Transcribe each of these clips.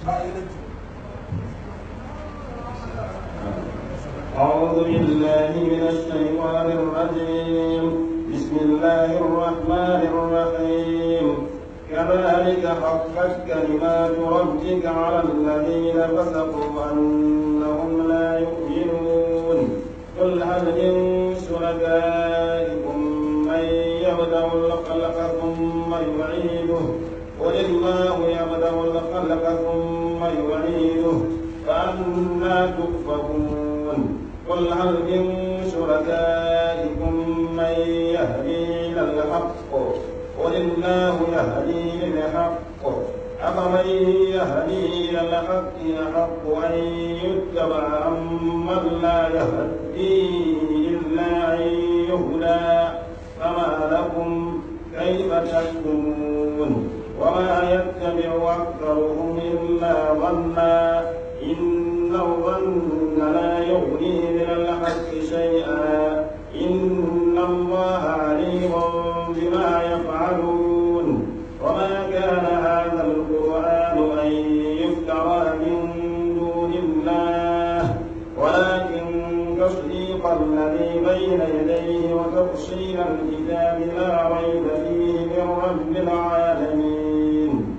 أعوذ بالله من الشيطان الرجيم بسم الله الرحمن الرحيم كذلك حقت كلمات ربك على الذين فسقوا أنهم لا يؤمنون قل هل من شركائكم من يبدأ الخلق ثم يعيده قل الله يبدأ الخلق ثم يعيده فأنا تؤفكون قل هل من شركائكم من يهدي إلى الحق قل الله يهدي للحق أفمن يهدي إلى الحق أحق أن يتبع أمن لا يهدي إلا أن يهدى فما لكم كيف تحكمون وما يتبع أكثرهم إلا ظنا إن الظن لا يغني من الحق شيئا إن الله عليم بما يفعلون وما كان هذا القرآن أن يفترى من دون الله ولكن تصديق الذي بين يديه وتفصيل الكتاب لا ريب فيه من رب العالمين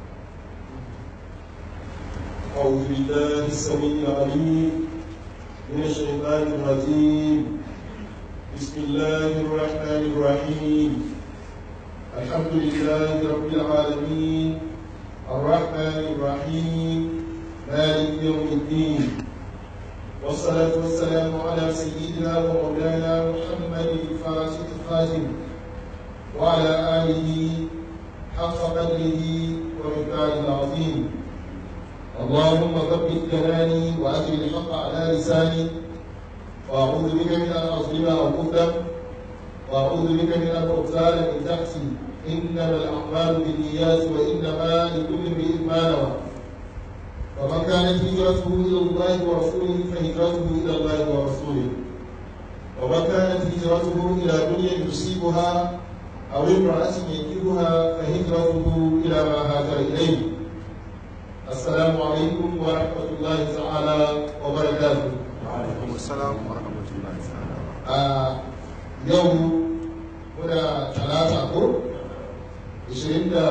أعوذ بالله السميع العليم من الشيطان الرجيم بسم الله الرحمن الرحيم الحمد لله رب العالمين الرحمن الرحيم مالك يوم الدين والصلاة والسلام على سيدنا ومولانا محمد الفاتح الخاتم وعلى آله حق قدره ومقداره العظيم اللهم ثبت كلامي واجل الحق على لساني واعوذ بك من ان اظلم او اظلم واعوذ بك من ان اغتال من تحتي انما الاعمال بالنيات وانما لكل امرئ ما نوى ومن كانت هجرته الى الله ورسوله فهجرته الى الله ورسوله ومن كانت هجرته الى دنيا يصيبها او امراه ينكبها فهجرته الى ما هاجر اليه السلام عليكم ورحمة الله تعالى وبركاته وعليكم السلام ورحمة الله تعالى آه يوم هنا ثلاثة أقول عشرين دا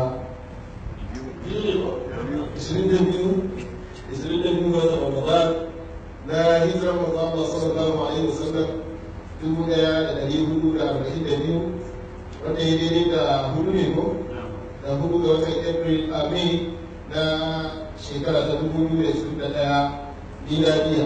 عشرين دا بيو عشرين دا بيو هذا رمضان لا هجرة رمضان الله صلى الله عليه وسلم dubu ɗaya da ɗari hudu da arba'in da biyu wanda ya daidai da hudu ne ko da hudu ga watan april a may na shekara ta dubu biyu da ishirin da ɗaya miladiya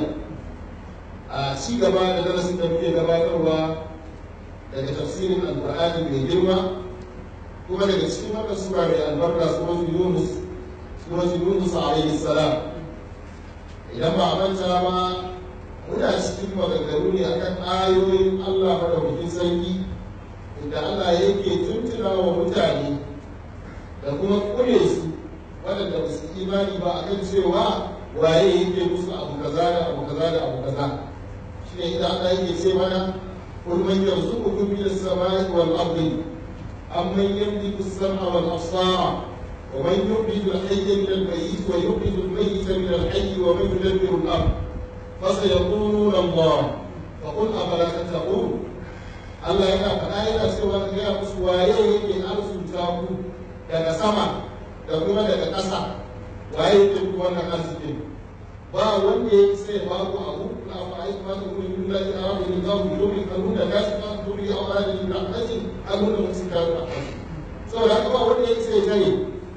a ci gaba da darasin da muke gabatarwa daga tafsirin alkur'ani mai girma kuma daga cikin wannan sura mai albarka suratul yunus suratul yunus alaihi salam idan ba a manta ba muna cikin maganganu ne akan ayoyin Allah madaukakin sarki inda Allah yake tuntuna wa mutane da kuma kure su waɗanda ba su imani ba akan cewa waye yake musu abu kaza da abu kaza da abu kaza shi ne idan Allah yake ce mana kul man yarzuqukum min as-sama'i wal ardi amman yamliku as-sam'a wal absara wa man yukhriju al-hayya min al-mayyit wa yukhriju al-mayyita min al-hayy wa man yudabbiru al-amr fasayaquluna Allah fa qul afala tattaqun Allah yana faɗa yana cewa ga ya musu waye yake arzuta ku daga sama da kuma daga ƙasa waye yake ku wannan arzikin ba wanda ya sai ba ku abu na fa ai ma ta kuma yin da ya rabu da zamu yi domin kan nuna gashi kan duri a wani da rahmatin an nuna musu kan rahmatin saboda haka ba wanda ya sai gare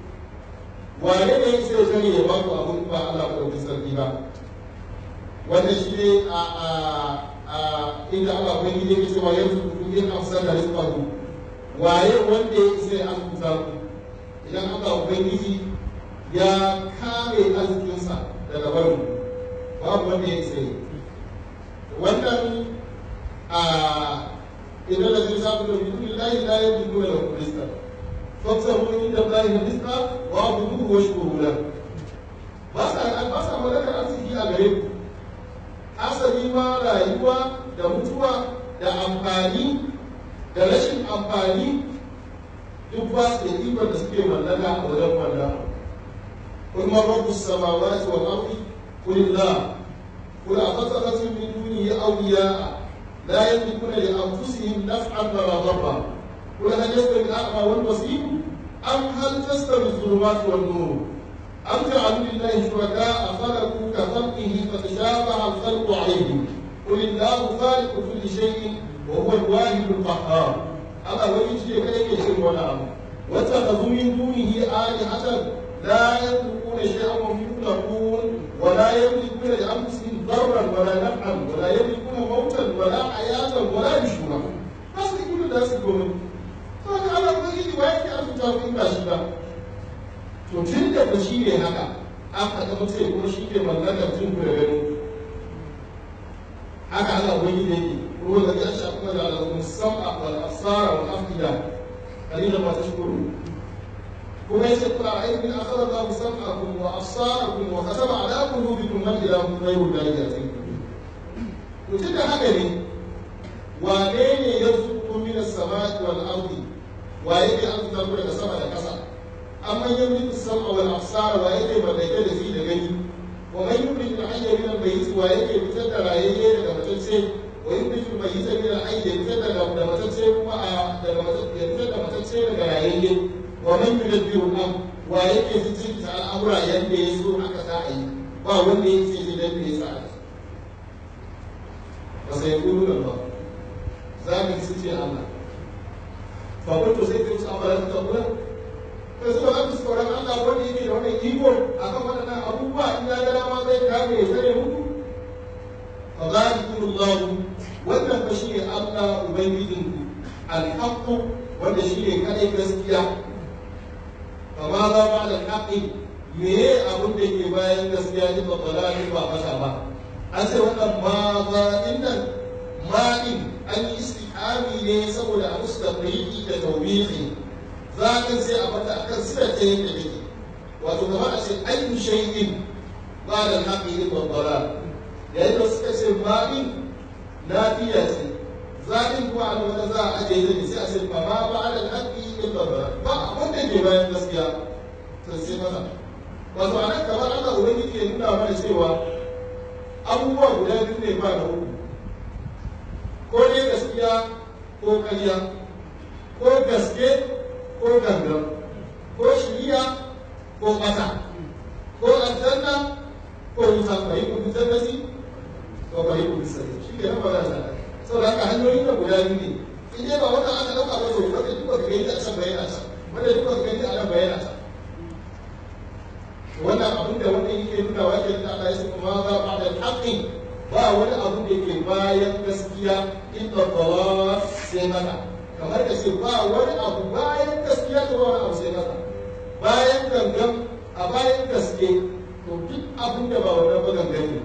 wane ne ya sai gare ya ba ku abu ba Allah ko da sarki ba wanda shi ne a a a inda Allah ko ne yake cewa yanzu ku yin afsar da rizqahu waye wanda ya sai azuta ku idan Allah ubangiji ya kare arzikinsa daga barin babu wanda ya isa yi wannan a idan da zai samu da bidu lillahi la yajidu lahu rizqa faksaru inda Allah rizqa wa abuduhu wa shukuru lahu ba sa ba sa magana arziki a gare ku asali ma rayuwa da mutuwa da amfani da rashin amfani duk ba su da ikon da suke mallaka a wajen wannan قل من رب السماوات والأرض قل الله قل أفتخذتم من دونه أولياء لا يملكون لأنفسهم نفعا ولا ضرا قل هل يستوي الأعمى والبصير أم هل تستوي الظلمات والنور أم جعلوا لله شركاء خلقوا كخلقه فتشابه الخلق عليهم قل الله خالق كل شيء وهو الواحد القهار أما ويجي كيف يشرك ولا أمر واتخذوا من دونه آلهة لا يملكون شيئا وهم يخلقون ولا يملكون لأنفسهم ضرا ولا نفعا ولا يملكون موتا ولا حياة ولا نشورا بس يقولوا الناس يقولون فأنا على وجهي وين أنتم تعرفون ما شبه to tun da ba shi ne haka an faɗa mutum kuma shi ke mallakar tun da gani haka Allah wani ne ke ruwan da ya shafi kuma da alamun sam'a wal asara wal afida قليلا ما تشكرون وليس قل أرأيتم إن أخذ الله سمعكم وأبصاركم وختم على قلوبكم من إله غير الله يأتيكم mutum da haka ne wane ne ya zuku min as-samai wal ardi wa yake arzuta ku daga sama da ƙasa amma yamliku as-sam'a wal absara wa yake mallake da shi da gani wa man yukhrij al-hayya min al-mayyit wa yake fitar da rayayye daga matacce wa yukhrij al-mayyita min al-hayy fitar da da matacce kuma a daga matacce fitar da matacce daga rayayye wa man yudabbiru al-amr wa yake fitar da al'amura yanda ya so aka sa a yi ba wanda ya ce dan da ya sa a yi ba sai yaqulu Allah zaka ji ce Allah fa kuntu sai ka ci amara ta kula kai suka ga tsoron Allah wanda yake da wannan iko akan waɗannan abubuwa in ya ga dama zai kame ya tsare muku fa zalikum Allah wannan fa shine Allah ubangijinku al-haqq wanda shine kadai gaskiya fa ma za ba da haqqi me abun da ke bayan gaskiya ne ba dalali ba fasa ba an ce wannan ma za innan ma din an yi istihami ne saboda a musu da da tawbihi zaɓin sai a mata a kan sirar ta yadda take wato kamar a ce ayyu shay'in ba da haƙi yin babbara yayin da suka ce ma'in lafiya ce zaɓin kuma a wata za a ajiye da sai a ce ba ma ba da haƙi yin babbara ba abin da ke bayan gaskiya to sai mata wato a nan kamar Allah ubangiji ke nuna mana cewa abubuwa guda biyu ne ba da uku ko dai gaskiya ko ƙarya ko gaske ko gangan ko shiriya ko ƙasa ko aljanna ko wuta bai ku jannati ko bai ku sai shi ke nan magana ta saboda haka hanyoyin da guda biyu ne in dai ba wanda aka dauka ba to wanda duk wanda gani a can bayyana ta wanda duk wanda gani a nan bayyana ta wannan abin da wannan yake nuna wa ke da Allah ya ce ma za ba da haqqi ba wani abin da yake bayan gaskiya inda dawa sai mata kamar da ce ba wani abu bayan gaskiya da wani abu sai masa bayan gangan a bayan gaske to duk abin da ba wannan ba gangan ne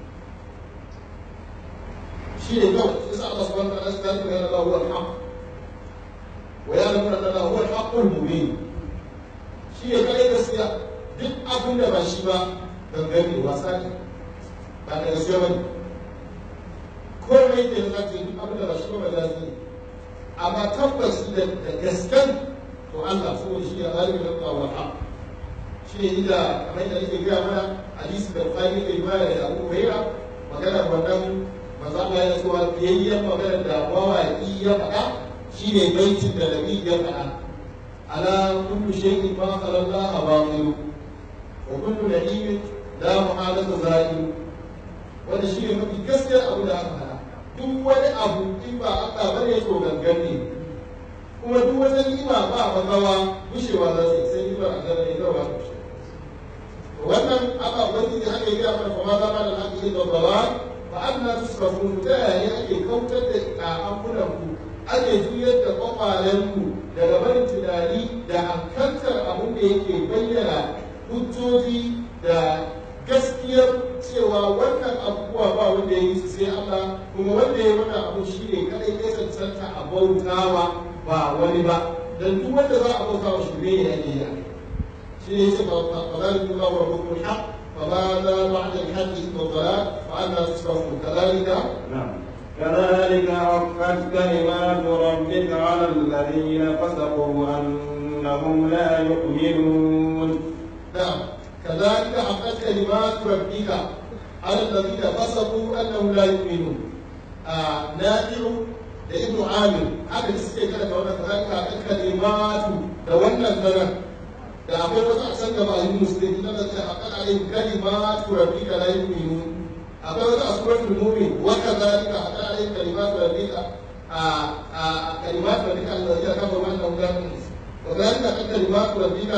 shi ne kawai shi sa Allah subhanahu wa ta'ala ya ce yana huwa al-haq wa ya nuna anna huwa al-haqqul mubin shi ne kai gaskiya duk abin da ba shi ba gangan ne wasa ne ba da gaskiya ba ne komai da ya zace duk abin da ba shi ba ba za su yi amma tabbas da gaskan to Allah saboda shi ya zalimi da kawo ha shi ne inda kamar da yake gaya mana hadisi da Bukhari ke riwaya da Abu Hurairah magana wannan manzo Allah ya cewa biyayyen magana da mawaki ya faɗa shine baitin da Nabi ya faɗa ala kullu shay'in ma qala Allah batil wa kullu na'imin la muhalata zalim wanda shi ne mafi gaskiyar abu da aka faɗa duk wani abu in ba Allah ba ne to gangan ne kuma duk wata ni'ima ba magawa gushewa za su yi sai ni'imar Allah ne kawai ba gushe wannan Allah ubangiji haka ya gaya mana fa ma za ma da haƙi da bawa fa anna tusrafun ta yaya ake kautar da ta'amuran ku ake juyar da kwakwalen ku daga barin tunani da hankantar abin da yake bayyana hujjoji da gaskiyar cewa wannan abubuwa ba wanda ya yi su sai Allah kuma wanda ya wannan abu shi ne kadai ya cancanta a bautawa ba wani ba dan duk wanda za a bautawa shi ne ya ne ya shi ne yake ba ba za ku ba wa hukumul haq fa ba za ba'da al-haqq wa dalal fa anna tusrafu kadhalika نعم كذلك عقت كلمات ربك على الذين فسقوا أنهم لا يؤمنون na'am كذلك حقت كلمات ربك على الذين فسقوا انهم لا يؤمنون آه نافع da ibnu amir haka da suke kada da wannan kazalika kan kalimatu da wannan zanen da akwai wasu a can gaba yin musulmi na da a kan alayhi kalimatu rabbika la yu'minun akwai wasu a suratul mu'min wa kazalika a kan alayhi kalimatu rabbika a a kalimatu rabbika alladhi kafa wa annahu la yu'minun wa kazalika kan kalimatu rabbika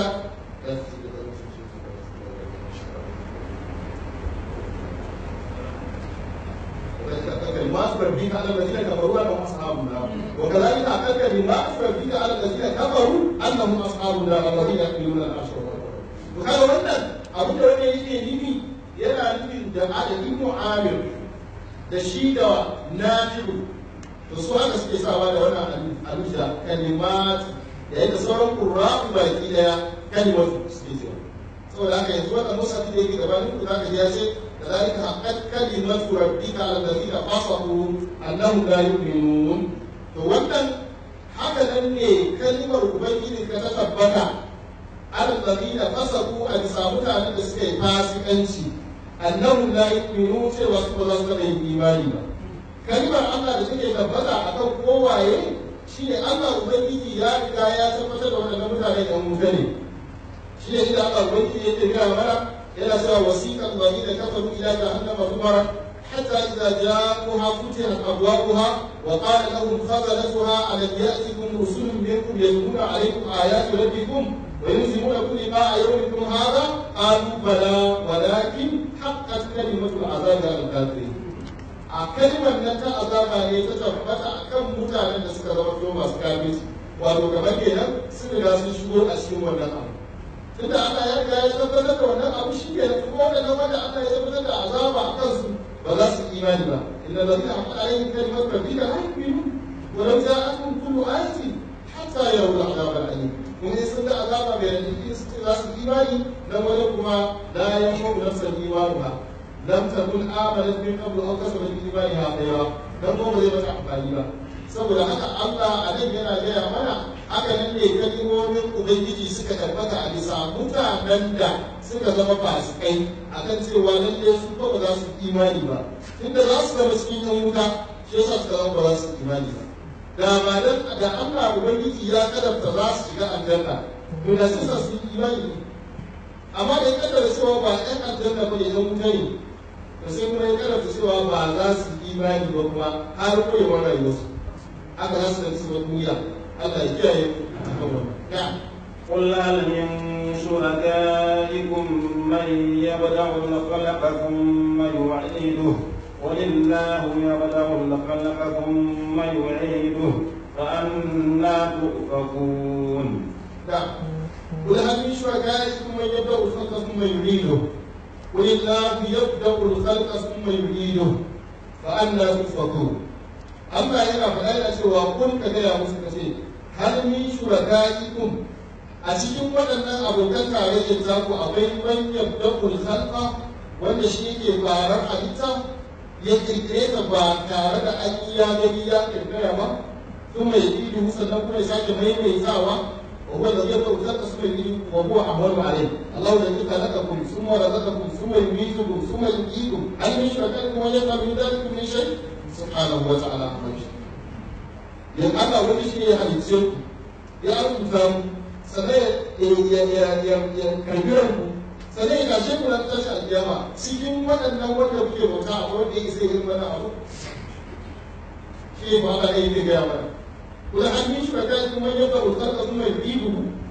كلمات ربك على الذين كفروا انهم اصحاب النار وكذلك اعتقد كلمات ربك على الذين كفروا انهم اصحاب النار الذين يحملون العرش وكان wannan abin da wani yake nufi yana nufin da adadin mu'amir da shi da nafi'u to su haka suke sawa da wannan aluja kalimat da yadda sauran qurra'u baki daya kalimatu suke cewa saboda haka yanzu wannan musafi da yake gabanin ku zaka ji ya ce كذلك حقت كلمة ربك على الذين قصروا أنهم لا يؤمنون wannan haka nan ne kalmar ubangiji ka ta tabbata alladhina fasaku a bisa mutanen da suka yi fasikanci annahum la yu'minun cewa su ba za su taɓa yin imani ba kalmar Allah da take tabbata akan kowaye shine Allah ubangiji ya riga ya tabbatar da wannan mutane da wuta ne shine inda Allah ubangiji yake gaya mana yana cewa wasiqal ladina kafaru ila jahannama zumara hatta idza ja'uha futihat abwabuha wa qala lahum khazanatuha alam ya'tikum rusulun minkum yatluna alaykum ayati rabbikum wa yunziluna liqa'a yawmikum hadha qalu bala walakin haqqat kalimatu al'azabi 'ala al-kafirin a kalmar nan ta azaba ne ta tabbata akan mutanen da suka zama masu kafirci wato kamar kenan sun riga sun shigo a cikin wannan abu tunda Allah ya riga ya tabbatar da wannan abu shi ke da kuma wannan wanda Allah ya tabbatar da azaba a kansu ba za su imani ba inna ladina haqqat alaihim kalimatu rabbika la yu'minun wa law ja'atuhum kullu ayatin hatta yarawul azab al-alim kun yi sun da azaba bai da su ce za su imani dan wani kuma la yanfa'u nafsan imanuha lam takun amanat min qablu aw kasabat fi imaniha khayra dan kuma ba zai mata amfani ba saboda haka Allah a nan yana gaya mana haka nan ne kalimomin Ubangiji suka tabbata a bisa mutanen da suka zama fasikai akan cewa lalle su ba ba za su imani ba tunda za su zama cikin yan wuta shi yasa suka zama ba za su imani ba da ba dan da Allah Ubangiji ya kadafta za su shiga aljanna to da sai sa su yi imani amma da ya kaddara cewa ba ɗan aljanna ba ne ɗan wuta ne to sai kuma ya kadafta cewa ba za su yi imani ba kuma har koyewar rayuwarsu aka za su da su duniya Allah ya kiyaye قل هل من شركائكم من يبدأ الخلق ثم يعيده ولله يبدأ الخلق ثم يعيده فأنا تؤفكون نعم قل هل من شركائكم من يبدأ الخلق ثم يعيده قل الله يبدأ الخلق ثم يعيده فأنا تؤفكون Allah yana faɗa yana cewa kun ka gaya musu ka ce har min shuraka'ikum a cikin waɗannan abokan tarayyar za ku akwai man yabda'ul khalqa wanda shi yake farar halitta ya kirkire ta ba tare da an yi ya gani ya kirkira ba sun mai idu sannan kuma ya sake maimaitawa wa huwa alladhi yabda'u khalqa thumma yu'idu wa huwa ahwanu alayh Allahu alladhi khalaqakum thumma razaqakum thumma yumeetukum thumma yuhyikum hal min shuraka'ikum man yaf'alu min dhalikum min shay' subhanahu wa ta'ala a mai yan Allah wani shi ne ya halicce ku ya rubuta mu sannan ya ya ya ya karbiran ku sannan ya kashe ku na tashi alkiyama cikin waɗannan wanda kuke bauta a wanda ya sai yin wannan abu shi ne ba Allah ya yi gaya mana kuma an yi shuraka kuma ya ga wutar da kuma bibu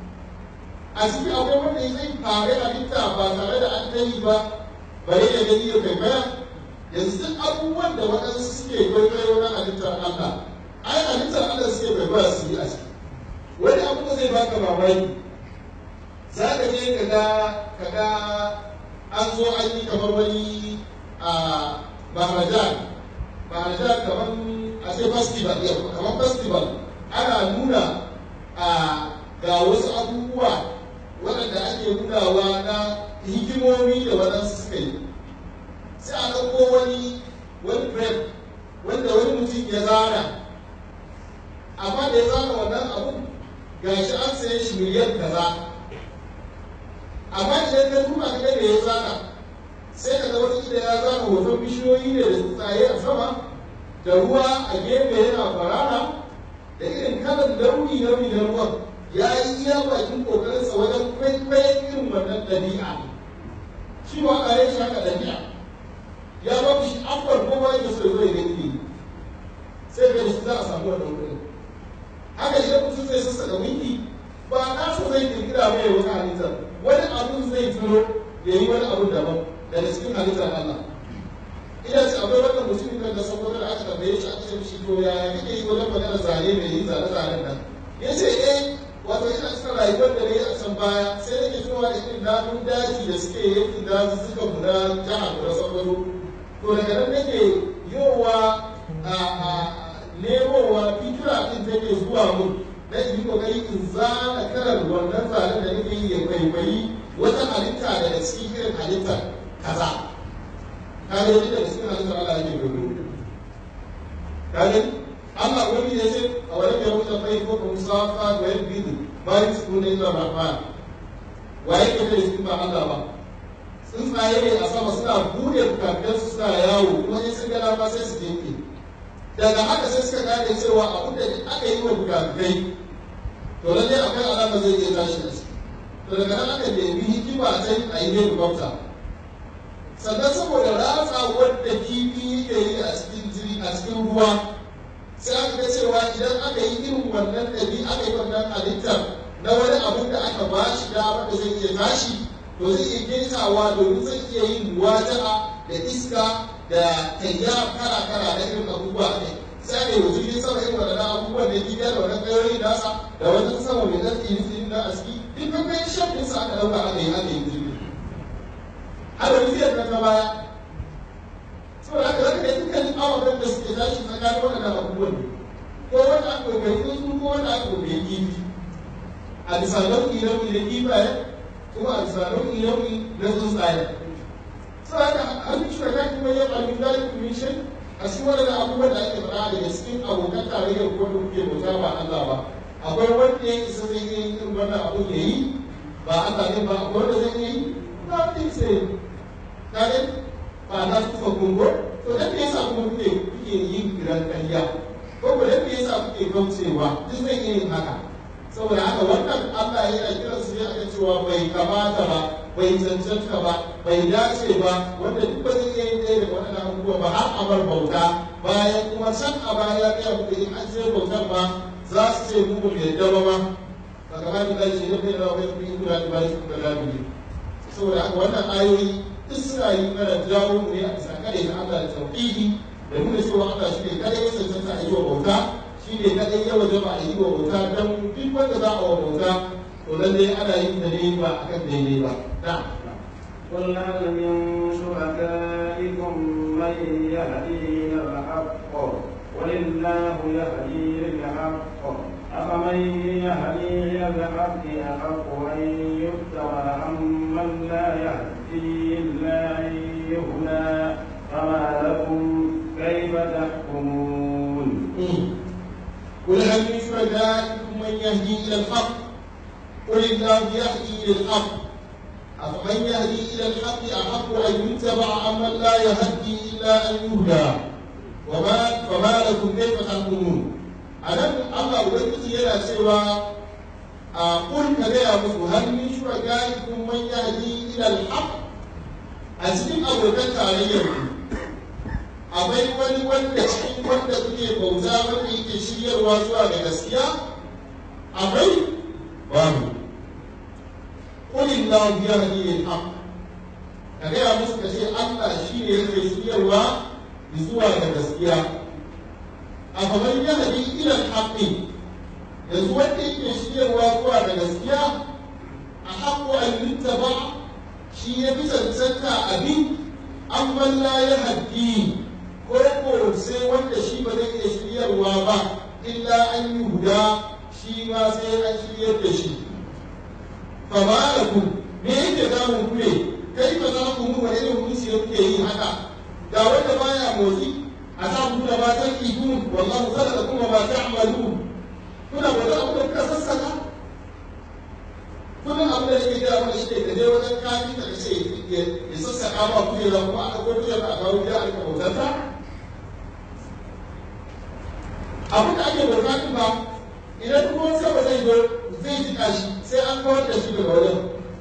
a cikin akwai wanda ya zai fare halitta ba tare da an dai ba bare ya gani ya kai baya yanzu duk abubuwan da waɗansu suke kwaikwayo na halittar Allah ai halittar Allah suke kwaikwaya su yi a ciki wani abu da zai baka mamaki za ka je ka ga ka ga an zo an yi kamar wani a maharajan maharajan kamar a ce festival yau kamar festival ana nuna a ga wasu abubuwa waɗanda ake nunawa na hikimomi da waɗansu suka yi sai a ɗauko wani wani bread wanda wani mutum ya zana amma da ya zana wannan abun gashi an saye shi miliyan kaza amma idan ka duba ka da ya zana sai ka ga wata ida ya zana hoton bishiyoyi ne da tsuntsaye a sama da ruwa a gefe yana farara da irin kalan launi launi na ruwan ya yi iya bakin kokarinsa wajen kwaikwayon irin wannan ɗabi'a shi wa ƙare shi haka ɗabi'a ya ba shi afuwar ko ba yake so zai gani sai ga shi za a samu wannan kuɗin haka idan mutum zai sassa da winki ba na so zai kirkira mai wata halittar wani abun zai tuno ya yi wani abun daban daga cikin halittar Allah ina ce akwai wannan mutumin kan da saboda da aka tambaye shi aka ce mishi to yaya kake yi wajen magana zane mai yin zane-zanen nan ya ce eh wato ina cikin rayuwar da na yi a can baya sai nake tunawa da irin namun daji da suke yankin daji suka guda jihar guda saboda to daga nan nake yowa a nemowa fikira din take zuwa mun na yi kokari in zana karar wannan zanen da nake yi ya kwaikwayi wata halitta daga cikin irin halittar kaza kaga yadda daga cikin halittar Allah yake kwaikwayo kaga Allah wani ya ce a wani mai wuce fai ko kuma safa da yan bidu ba yi su ne illa rahman wa yake da cikin ba Allah ba tsuntsaye ne a sama suna bude bukatunsu suna yawo kuma in sun gana ma sai su dinke daga haka sai suka gane cewa abin da aka yi wa bukatai to lallai akwai alama zai iya tashi da shi to daga nan aka nemi hikima a can a yi helicopter sannan saboda ratsa wadda kifi yake yi a cikin jiri a cikin ruwa sai aka ga cewa idan aka yi irin wannan ɗabi aka yi wannan halittar na wani abin da aka ba shi dama da zai iya tashi to zai iya girkawa domin zai iya yin muwaja'a da iska da tayya kara-kara da irin abubuwa ne sai ne yanzu yin sama irin waɗannan abubuwan da gida da wannan ƙayoyi nasa da wani sama mai ɗan tsiri tsiri na aski duk kan kai shafin sa aka ɗauka aka yi aka yi jirgi har da tafiyar nan ta baya saboda haka zaka ga dukkanin ababen da suke tashi tsakanin waɗannan abubuwan ko wanda aka koyi tsuntsu ko wanda aka koyi kifi a bisa nau'i nau'i na kifaye kuma a bisa nau'i nau'i na tsuntsaye saboda an ci da kai kuma yin abin da yake min shi a cikin wannan abubuwan da ake faɗa daga cikin abokan tarayyar ko da kuke bauta ba Allah ba akwai wanda ya isa zai iya yin wannan abun ya yi ba Allah ne ba akwai wanda zai yi ba wanda ya sai kare ba na kufa kungo to dan me yasa kuma kuke kuke yin kiran ƙarya ko ko dan me yasa kuke kaucewa duk zai iya yin haka saboda haka wannan Allah yana kiransu ne aka cewa bai kamata ba bai cancanta ba bai dace ba wanda duk ba zai iya yin ɗaya da waɗannan abubuwa ba har amar bauta bayan kuma can a baya ya gaya muku in an je bautar ba za su ce mu ba mu yadda ba ma ba kamar da shi ne bai rawa bai kuma in kula da ba shi kuma labi saboda haka wannan ayoyi duk suna yi mana jawo mu ne a bisa kare na Allah da tauhidi da nuna cewa Allah shi ne kare ya cancanta a yi wa bauta shi ne kadai ya wajaba a yi wa bauta don duk wanda za a wa bauta to lallai ana yin da ne ba akan daidai ba na'am قل هل من شركائكم من يهدي الى الحق ولله يهدي للحق أفمن يهدي إلى الحق أحق أن يتبع أمن لا يهدي إلا أن يهدى فما لكم كيف تحكمون قل هل من شركائكم من يهدي الى الحق قل الله يهدي الى الحق افمن يهدي الى الحق احق ان يتبع امن لا يهدي الا ان يهدى وما فما لكم كيف تحكمون anan Allah ubangiji yana cewa a kun ka gaya musu hal min shurakaikum man yahdi ila al-haq a cikin abokan tarayyar ku akwai wani wanda cikin wanda kuke bauta wanda yake shiryarwa zuwa ga gaskiya akwai babu kulin lahu yahdi lil haqq ka gaya musu ka ce Allah shi ne yake shiryarwa zuwa ga gaskiya a faman yahdi ila al haqqi yanzu wanda yake shiryarwa zuwa ga gaskiya a haqqu an yuttaba shi ya fi cancanta abin amma la yahdi ko ko sai wanda shi ba zai iya shiryarwa ba illa an yi huda shi ma sai an shiryar da shi fa ma lakum me yake damun ku ne kai ba za ku mu wani irin hukunci da kuke yi haka ga wanda baya motsi a sa ku da matan ihun wallahu khalaqa kuma ma ta'malun kuna wani abu da kuka sassaka kullum abu da yake gaya mana shi ne ka je wajen kafi ka ce ya sassaƙa ma kujera kuma a ɗauko kujera a kawo gida a rika bautarta abin da ake bauta ɗin ba idan ruwan sama zai zo zai jiƙa shi sai an kawar da shi daga wajen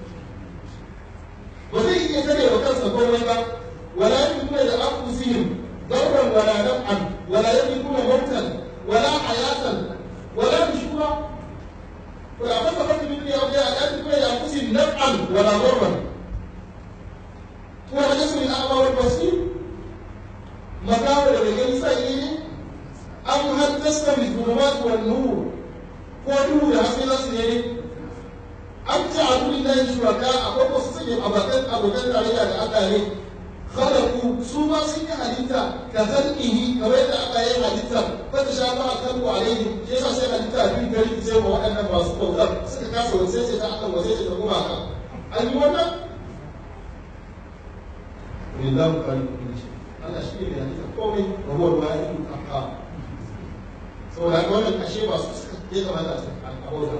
ba zai iya tare wa kansa komai ba wala yamlikuna da anfusihim darran wala naf'an wala yamlikuna mautan wala hayatan wala nushura wala masafatu min dunya awliya la yamlikuna li anfusihim naf'an wala darran wala yasmi al-a'ma wal basir magawa da gani sai ne am hal tastawi dhulumat wan nur ko duhu da haske za su ne an ci a duk da shuraka akwai wasu sanya abokan abokan tarayya da Allah ne khalaqu su ma sun yi halitta ka zalqihi kamar yadda Allah ya yi halitta fa ta sha ba kan ku alaihi shi yasa sai halitta bin gari sai ma waɗannan masu bautar suka kasa wace ce ta akan wace ce ta kuma ka an yi wannan lillahi khaliqu kulli shay Allah shi ne mai halitta komai wa huwa al-wahidul qahhar saboda haka wannan ashe ba su suka ya kamata a bauta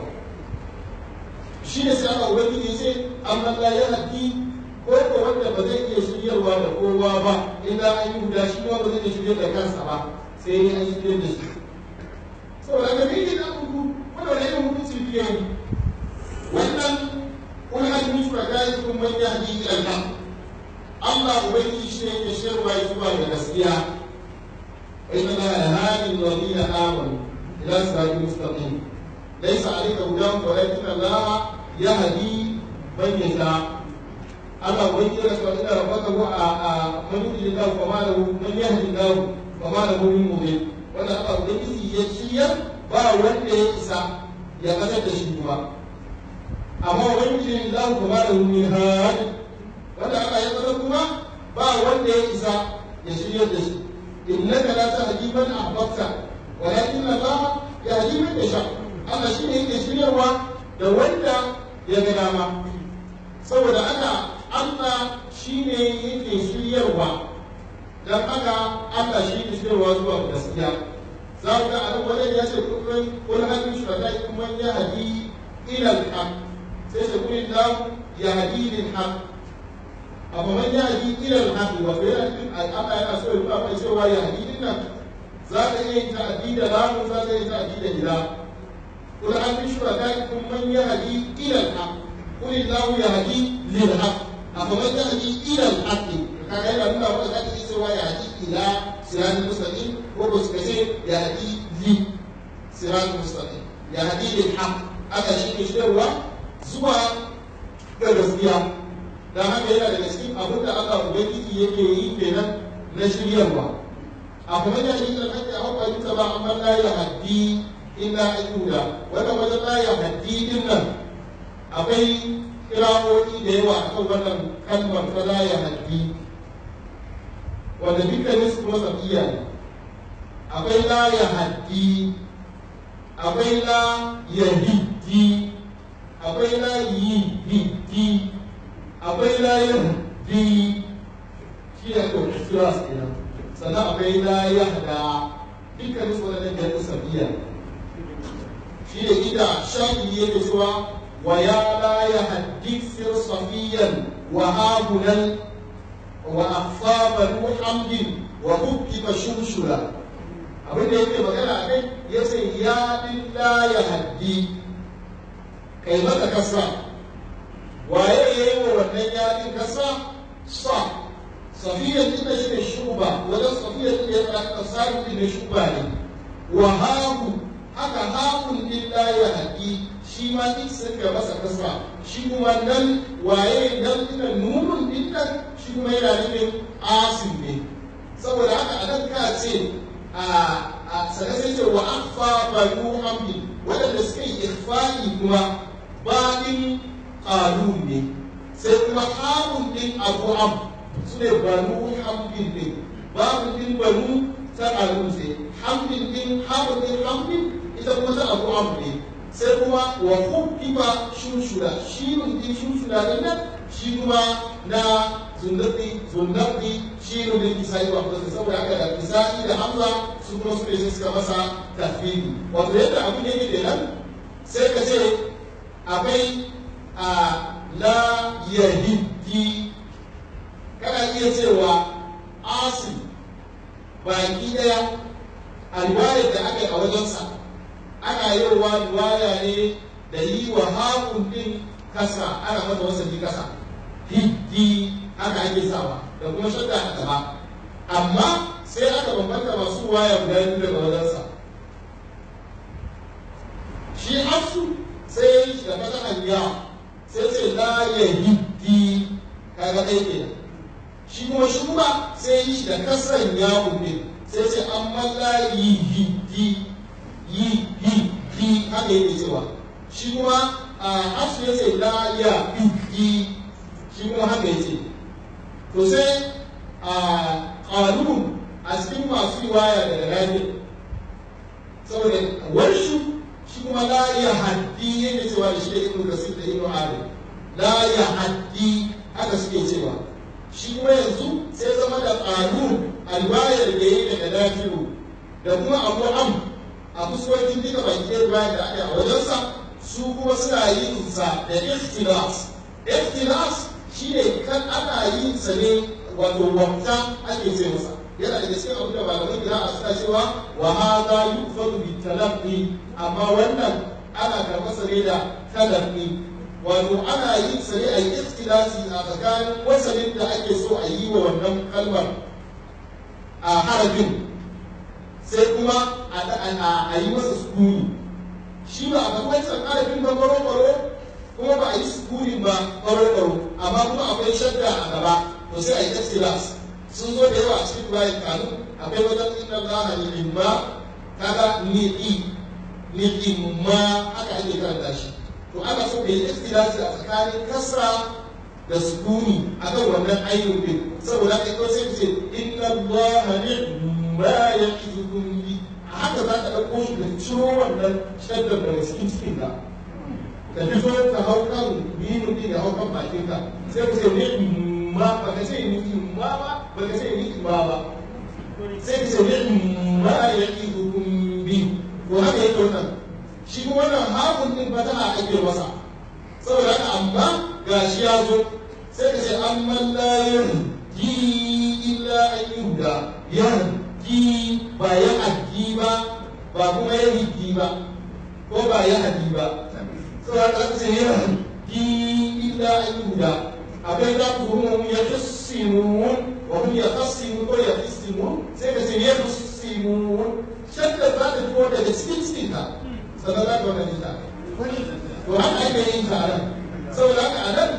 shi ne sai aka ubangiji ya ce amma la ya haddi ko ko wanda ba zai iya shiryarwa da kowa ba illa an yi guda shi ma ba zai iya shiryar da kansa ba sai ne an shiryar da shi saboda ga me ne da ku wanda wani irin hukunci biye ne wannan kun hajji min shuraka'ikum man yahdi ila al-haq Allah ubangiji shi ne yake shirwa ya zuwa ga gaskiya wa inna la yahdi alladhina amanu ila siratin mustaqim ليس عليك هداهم ولكن الله يهدي من يشاء أما وين يرسل إن ربك هو من يهدي الله فما له من يهدي الله فما له من مضل وأنا أبا ubangiji ya shirya ba wanda ya isa ya kasar da shi kuma amma ubangiji Allah kuma da min hadi wanda aka yi kasar kuma ba wanda ya isa ya shirya da shi innaka la tahdi man ahbabta walakin Allah yahdi man yasha Allah shi ne yake shiryarwa da wanda ya ga dama saboda ana Allah shi ne yake shiryarwa don haka Allah shi yake shiryarwa zuwa gaskiya za ku ga a nan wajen ya ce kullum kun hannun shuraka kuma ya hadi ilal haq sai ce kun da ya hadi lil haq amma man ya hadi ilal haq wa fa yana cikin Allah yana so ya nuna mai cewa ya hadi din nan za ka iya yin ta'addi da lamu za ka iya ta'addi da ila قل هل من شركائكم من يهدي الى الحق قل الله يهدي للحق افمن يهدي الى الحق kaga yana nuna wanda za ka yi cewa ya haɗi ila siratul mustaqim ko ba su kace ya haɗi li siratul mustaqim ya haɗi lil haq aka shi ne shirwa zuwa ga gaskiya dan haka yana daga cikin abin da Allah ubangiji yake yi kenan na shiryarwa a kuma ya yi da kake hawa ta ba amma la ya haɗi illa ayyuda wannan wajen la ya haddi din nan akwai kirawoyi da yawa a kan wannan kalmar ta la ya haddi wanda dukkanin su kuma safiya ne akwai la ya haddi akwai la ya hiddi akwai la yi hiddi akwai la ya haddi shi ne ko kiras kenan sannan akwai la ya hada dukkanin su wannan da safiya ne shi da ita shafi yake cewa wa ya la ya haddithir safiyan wa habulan wa afaba hamdin wa hukkifa shurshura abin da yake magana a kai ya ce ya la ya haddi kai maka kasa waye ya yi wa wannan yaɗin kasa sa safiyan ita shi ne shuba wajen safiyan ita ya tsaka sarin ne shuba ne wa habu haka hakun din la ya haƙi shi ma duk sun ga masa kasa shi kuma nan waye nan ina nunun din nan shi kuma yana nufin asim ne saboda haka a nan ka ce a sanar sai ce wa afa banu hamdi waɗanda suka yi ikhfa'i kuma baɗin ƙalun ne sai kuma hakun din abu am su ne banu hamdin ne babu din banu ta ƙalun sai hamdin din hakun din hamdin ita kuma ta abu abu ne sai kuma wa hukkifa shushuda shi ne din shushuda din nan shi kuma na zundabi zundabi shi ne din isai wa kuma saboda haka da isai da hamza su kuma su ne suka masa tafsiri wato yadda abin yake kenan sai ka ce akwai a la yahidi iya cewa asim baki daya a riwayar da aka yi a wajensa ana yin wa riwaya ne da yi wa haƙun din kasa ana mata wasanni kasa hiddi haka ake sawa da kuma shadda a gaba amma sai aka bambanta masu waya guda biyu daga wajensa shi hafsu sai ya yi shi da fatahan ya sai ce la ya hiddi kaga ɗaya ke shi kuma shi kuma sai ya yi shi da kasran ya ne sai ce amma la yi hiddi yi hiddi haka yake cewa shi kuma a hafsu ya ce la ya hiddi shi kuma haka ya ce to sai a ƙalun a cikin masu riwaya daga rani saboda warshu shi kuma la ya haddi yake cewa da shi da ibnu kasir da ibnu adam la ya haddi haka suke cewa shi kuma yanzu sai zama da ƙalun a riwayar da yi daga nafi'u da kuma abu am a fuskokin duka baki riwayar da aka yi a wajensa su kuma suna yin sa da ikhtilas ikhtilas shine kan ana yin sa ne wato wata ake ce masa yana da cikin abin da malaman gida a suna cewa wa hadha yufadu bi talaqqi amma wannan ana karɓar sa ne da talaqqi wato ana yin sa ne a yi ikhtilasi a tsakanin wasanin da ake so a yi wa wannan kalmar a harafin sai kuma a yi masa sukuni shi ba a faɗi wancan harafin ba baro kuma ba a yi sukunin ba baro amma kuma akwai shadda a gaba to sai a yi ikhtilas sun zo da yawa a cikin bayan kanu akwai wajen inda Allah ni imma kaga ni i ni imma haka ake karanta shi to ana so da yi ikhtilasi a tsakanin kasra da sukuni akan wannan ayyukan din saboda kai ko sai ce inna Allah ni'ma ya'idukum bi haka za ka ɗauko shi da ciro wannan shaddar daga cikin cikin ka ka fito ka hau kan binu din ya hau kan bakinka sai ka ce ni'ma ba ka ce ni'ma ba ba ka ce ni'ma ba sai ka ce ni'ma ya'idukum bi to haka yake wannan shi wannan hakun din fataha ake masa saboda haka amma gashi ya zo sai ka ce amma la yahdi illa an yuhda yahdi ba ya addi ba ba kuma ya hiddi ba ko ba ya hadi ba saboda haka ka ce yahdi illa an yuhda akwai za ku hum ya tussimun wa hum ya tassimun ko ya tussimun sai ka ce ya tussimun shadda za ta fito daga cikin cikin ka sannan za ka wannan ita to haka ake yin taron saboda haka a nan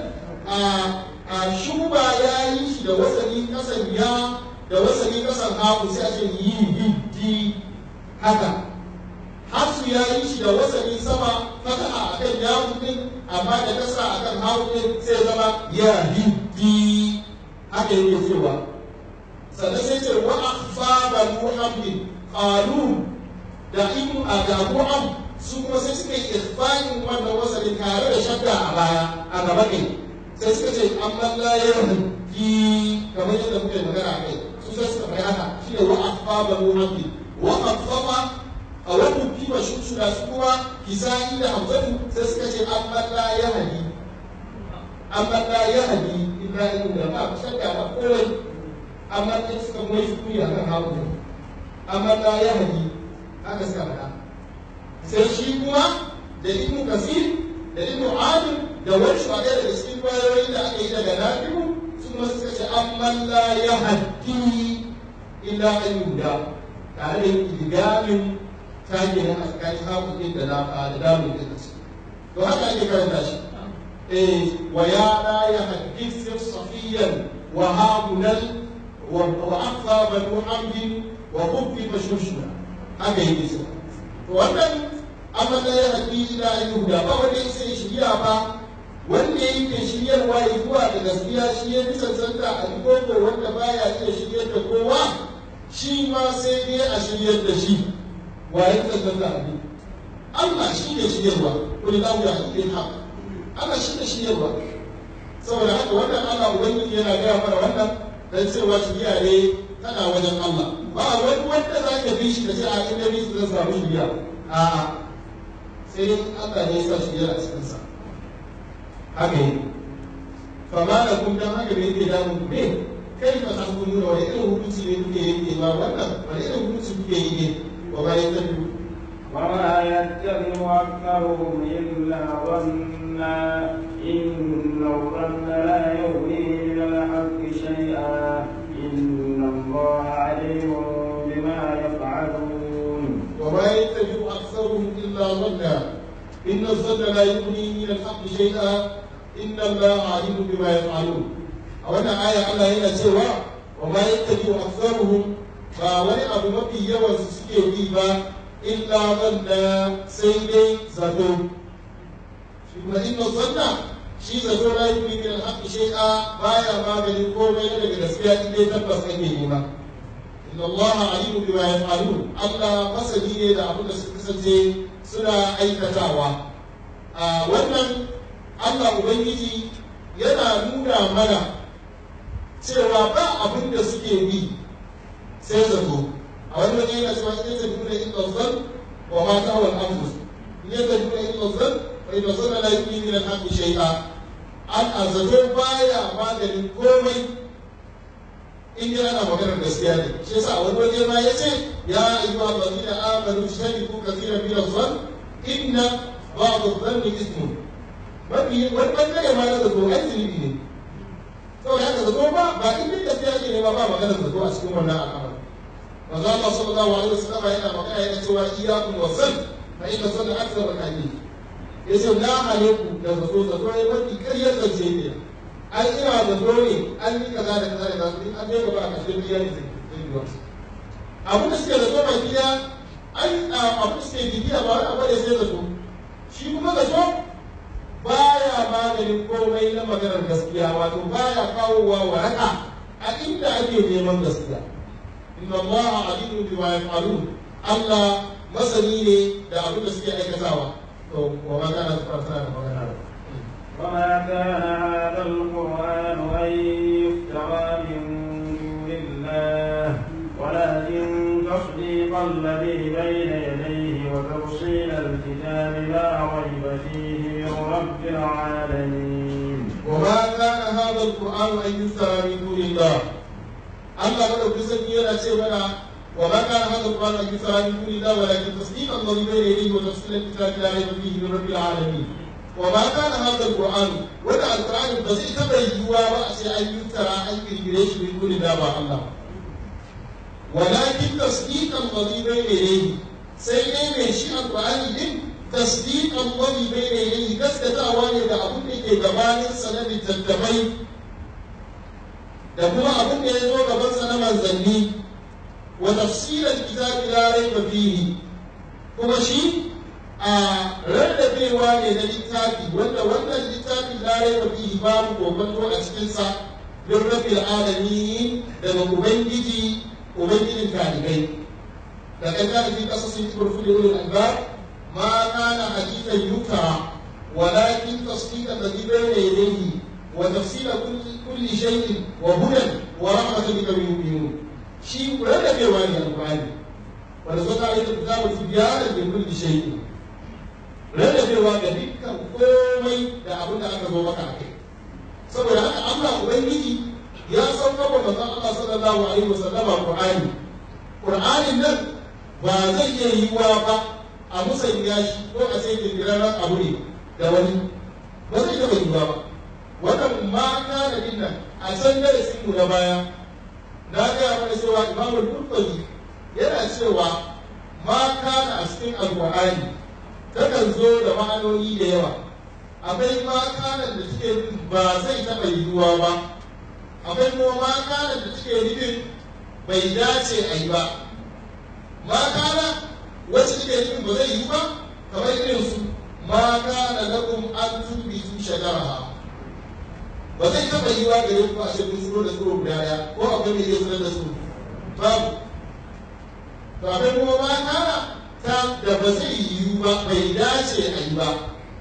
a shuba ya yi shi da wasani kasan ya da wasani kasan haku sai a ce yi hiddi haka hafsu ya yi shi da wasani sama fataha a kan yawon din amma da kasa a kan haku din sai zama ya hiddi haka yake cewa sannan sai ce wa akhfa banu hamdin qalu da ibnu da abu am su kuma sai suka yi irfanin wannan wasalin tare da shadda a baya a gaba kai sai suka ce amma la yarki kamar yadda muke magana a kai su sai suka faɗi haka shi ne wa akhfa banu hamdi wa akhfa a wannan kima shushuna su kuma kisani da hamzatu sai suka ce amma la yahdi amma la yahdi illa in da ba shadda ba kowai amma sai suka mai shukuri akan hawo amma la yahdi haka suka faɗa sai shi kuma da ibnu kasir da ibnu amir da wani shugaba daga cikin kwayoyi da aka yi daga nafi'u su kuma suka ce amman la ya haddi illa an yuda tare da ilgamin tage na a tsakanin hakukin da na da damun da ta to haka ake karanta shi eh wa ya la ya haddi sir safiyan wa hamunal wa aqsa banu amdin wa khubbi mashushna haka yake so wannan amma da ya haƙi ila yuhuda ba wanda ya sai shirya ba wanda yake shiryarwa ya zuwa da gaskiya shi ya fi cancanta a koko wanda baya iya shiryar da kowa shi ma sai dai a shiryar da shi wa ya fi cancanta a bi Allah shi ne shiryarwa kuli lahu ya haƙi haq Allah shi ne shiryarwa saboda haka wannan Allah ubangiji yana gaya mana wannan dan cewa shirya ne tana wajen Allah ba wani wanda za ka bi shi da ce a inda bi su zan samu shirya a'a sai dai Allah ne ya sa shirya a cikinsa haka yi fama da kun dan haka da yake damun ku ne kai ba ta hukumu da wani irin hukunci ne kuke yi ba wannan wani irin hukunci kuke yi ne wa bayan tafi وما يتبع أكثرهم إلا ظنا إن الظن لا يغني من الحق شيئا إن الله عليم بما يفعلون وما يتبع أكثرهم إلا ظنا إن الظن لا يغني من الحق شيئا إن الله عليم بما يفعلون أولا آية الله هنا سوى وما يتبع أكثرهم فولي أبو مبي يوم سكي بيبا إلا ظنا سيدي زتو ثم إن الظن shi zato la yi min al-haqq shay'a baya maganin komai na daga gaskiya in dai tabbas ake yi ba inna Allah alimu bima yaf'alun Allah masani ne da abin da suka kasance suna aikatawa a wannan Allah ubangiji yana nuna mana cewa ba abin da suke bi sai zato a wani wajen yana cewa in yadda duna in ɗauzan wa ma ta wal anfus in yadda duna in ɗauzan wa in ɗauzan la yi min al-haqqi shay'a an a zato baya maganin komai in dai ana maganar gaskiya ne shi yasa wani waje ma ya ce ya ayyuha allazina amanu tajtanibu kathiran min adh-dhann inna ba'd adh-dhanni ithmun mafi wani bangare ma na zato ai zunubi ne saboda haka zato ba ba in dai gaskiya ce ne ma ba maganar zato a cikin wannan al'amari manzo Allah sallallahu alaihi wasallam yana magana yana cewa iyyakum wa dhann fa inna dhanna akthar al-hadith yace na hane ku da zato zato ne mafi ƙaryar zance ne an ina da dole an yi kaza da kaza da kaza in an je gaba a kashe biya ne zai yi wasu abu da suke da zo mai biya an abu da suke bibiya ba wani abu da sai da so shi kuma da so baya maganin komai na maganar gaskiya wato baya kawowa waraka a inda ake neman gaskiya inna allaha alimu bima yaf'alun Allah masani ne da abin da suke aikatawa to wa ma kana fara da magana وما كان هذا القرآن أن يفترى من دون الله ولكن تصديق الذي بين يديه وتفصيل الكتاب لا ريب فيه من رب العالمين وما كان هذا القرآن أن يفترى من دون الله الله قد أكسن يلا سيبنا وما كان هذا القرآن أن يفترى من دون الله ولكن تصديق الذي بين يديه وتفصيل الكتاب لا ريب فيه من رب العالمين وما كان هذا القرآن ولا القرآن بزي تبين وما أن يفترى أن يجريش من دون الله الله ولكن تصديق الذي بين يديه سيدي من شيء القرآن din تصديق الذي بين يديه gaskatawa ne da abin da ke gabanin sa na littattafai da kuma abin da ya zo gaban sa na manzanni wa tafsirar kitabi la raiba fihi kuma shi a rarrabewa ne na littafi wanda wannan littafi la raiba fihi babu kokonto a cikin sa bin rabbil alamin daga ubangiji ubangijin talibai da kan kana fi qasasin turfuli ulul albab ما كان حديثا يفترى ولكن تصديق الذي بين يديه وتفصيل كل كل شيء وهدى ورحمة لقوم يؤمنون شيء ولا في واني القرآن ونزلت عليك الكتاب تبيانا لكل شيء rarrabewa ga dukkan komai da abin da aka zo maka a kai saboda haka Allah ubangiji ya sauka wa manzon Allah sallallahu alaihi wasallama Qur'ani Qur'anin nan ba zai iya yiwuwa ba a musanya shi ko a sai kirkirarren abu ne da wani ba zai taɓa yiwuwa ba wannan ma kana din nan a can darasin mu na baya na gaya mana cewa imamu al-qurtubi yana cewa ma kana a cikin alqur'ani takan zo da ma'anoni da yawa akwai ma kana da take nufin ba zai taɓa yiwuwa ba akwai kuma ma kana da take nufin bai dace a yi ba ma kana wacce take nufin ba zai yi ba kamar irin su ma kana lakum an tubitu shajaraha ba zai taɓa yi wa gare ku a ce kun tsoro da tsoro guda ɗaya ko akwai mai iya sanar da su babu to akwai kuma ma kana ta da ba zai yi ba bai dace a yi ba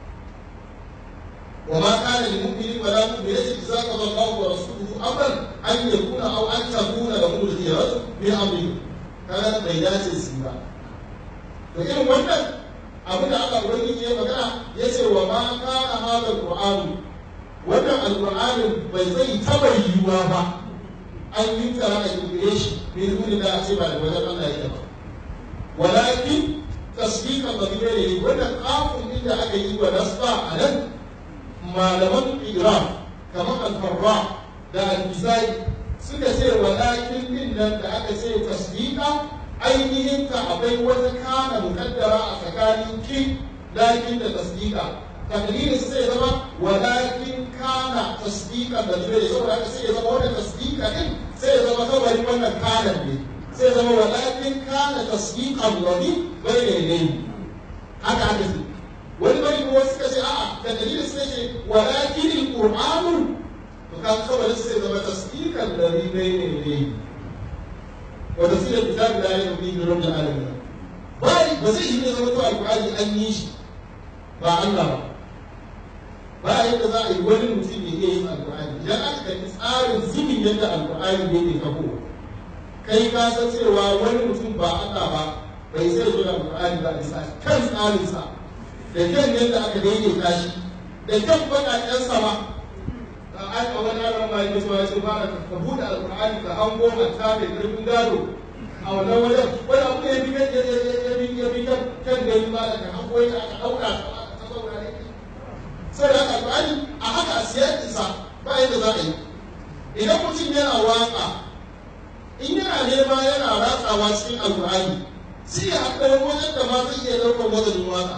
وما كان لمؤمن ولا مؤمنة إذا قضى الله ورسوله أمرا أن يكون أو أن تكون لهم الخيرة من أمرهم كانت بينات السيرة to irin wannan abin da aka ubangiji ya magana ya ce wa ma kana hada alqur'anu wannan alqur'anin bai zai taba yiwuwa ba an yi tara a kirkire shi min duni da a ce ba da wajen Allah yake ba walakin tasdiqa qadira ne wannan kafin din da aka yi wa nasba a nan malaman iram kamar al-farra da al-bizai suka ce walakin din nan da aka ce tasdiqa ainihin ta akwai wata kana mukaddara a tsakanin ki lakin da tasdiqa takdirin sai ya zama walakin kana tasdiqa da zai saboda haka sai ya zama wannan tasdiqa din sai ya zama kawai wannan kanan ne sai ya zama walakin kana tasdiqan ladhi bayna yadayhi haka haka sai wani bari ko suka ce a'a takdirin sai ce walakin alqur'anu to kan kawai sai ya zama tasdiqan ladhi bayna yadayhi wa tafsir kitab la ilaha illa rabbil alamin bai ba zai yi ne zama to alqur'ani an yi shi ba Allah ba ba yadda za a yi wani mutum ya iya yin alkur'ani idan aka kalli tsarin zubin yadda alkur'ani ne ke kafo kai ka san cewa wani mutum ba Allah ba bai sai zo da alkur'ani ba bisa kan tsarinsa da kyan yadda aka daidaita shi da kyan baƙaƙen sama da an a wani yaron ma yake cewa ce ba ka buɗe alkur'ani ka hango mata mai ƙarfin gado a wannan wajen wani abu ne ya bi ya bi kan gani ba da ka hango ya aka ɗauka ta saurare sai da haka alƙur'ani a haka a siyar isa ba yadda za a yi idan mutum yana waka in yana nema yana ratsawa cikin alƙur'ani sai ya haɗa wajen da ma zai iya ɗaukar wazanin waka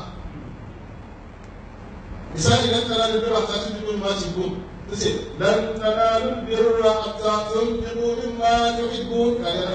misali nan tana da birra ta tuntun min ma cikin ta ce lan tanalu birra hatta tunfiqu mimma tuhibbun kaga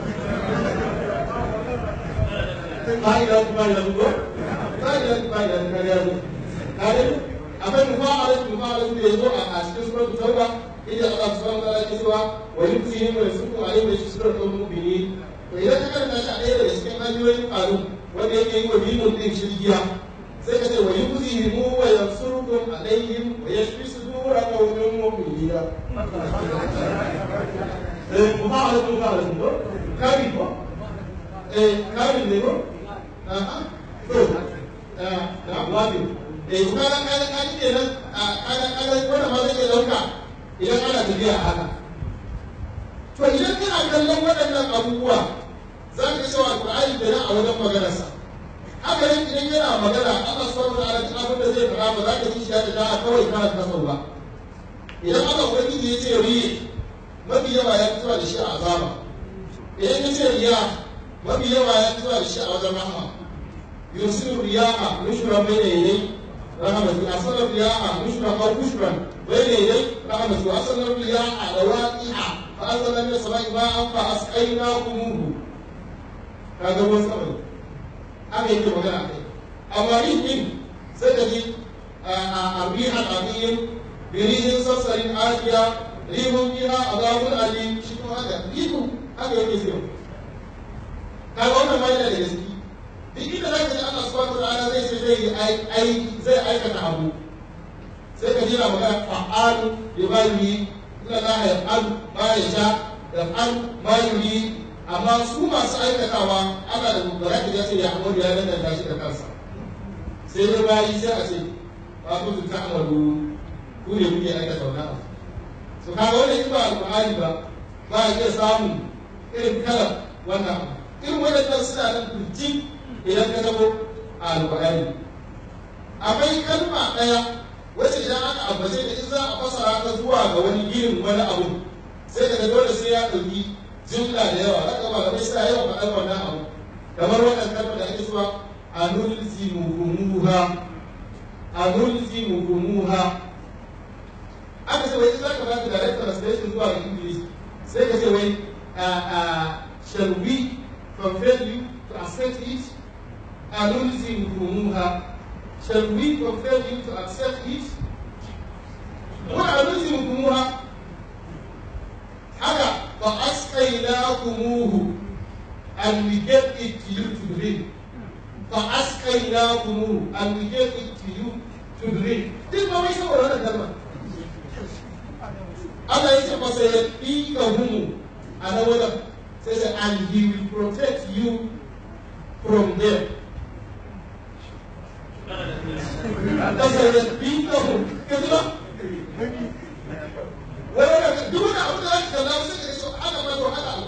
fa'ida fa'ida ko fa'ida fa'ida kaga kaga akwai mufa'alat mufa'alat da yazo a cikin suratul tauba inda Allah subhanahu wa ta'ala yake cewa wa yusihim wa yasuqu alayhim bi suratul mu'minin to idan ka karanta shi a ɗaya daga cikin hanyoyin ƙaru wanda yake yi wa bimun din shirgiya sai ka ce wa yusihim wa yansurukum alayhim wa yashfi sudura qaumin mu'minina eh mufa'alat mufa'alat ko kabi ko eh kabi ne ko aha to da wabi eh kuma na kaga kaji kenan a kaga kaga wanda ma zai dauka idan ana tafiya a haka to idan kana kallon waɗannan abubuwa za ka cewa alƙur'ani da nan a wajen maganarsa haka nan idan yana magana Allah subhanahu wa ta'ala duk abin da zai faɗa ba za ka ji shi da da'a kawai kana kasau ba idan Allah ubangiji ya ce riye mafi yawa ya fitowa da shi a azaba idan ya ce riya mafi yawa ya fitowa da shi a wajen rahama yusiru riya'a nushra bayna yadayhi رحمتي أصل الرياح مشرا أو بشرا بين يدي رحمتي وأصل الرياح رواقع فأنزل من السماء ماء فأسقيناكموه هذا هو السبب أنا يمكن مكان أحد أما ريح سيدي الريح العظيم بريح صرصر آتية ريح فيها عذاب أليم شنو هذا؟ ريح هذا يمكن يصير هذا هو ما يلا لجسدي duk inda za ka ji Allah subhanahu wa ta'ala zai ce zai yi zai aikata abu sai ka jira magana fa'alu bi ma yuri inna la yaf'alu ma yasha yaf'alu ma yuri amma su masu aikatawa Allah da baraka ya ce ya amuru ya danganta shi da kansa sai dai bayi sai a ce ba ku ta amalu ku ne kuke aikata wannan abu so kaga wannan in ba alqur'ani ba ba a iya samun irin kalar wannan abu irin waɗannan suna nan turjin idan ka zamo a alƙur'ani akwai kalma ɗaya wacce idan aka ambace da in za a fasara ta zuwa ga wani irin wani abu sai ka dole sai ya ɗauki jumla da yawa haka ba ga sai yawan faɗar wannan abu kamar wannan kalma da ake cewa anulzimukumuha anulzimukumuha aka ce wai in za ka ba da direct translation zuwa ga english sai ka ce wai shall we compel you to accept it أنلزمكموها Shall we compel you to accept it? وأنلزمكموها haka fa asqaynakumuhu and we gave it to you to drink fa asqaynakumuhu and we gave it to you to drink duk ba wai saboda wannan kalma Allah ya ce fa sai ya ɗika humu a na wajen sai sai and he will protect you from them فسيكفيكهم كذبا ولا دون أبدا ذلك لا وسيلة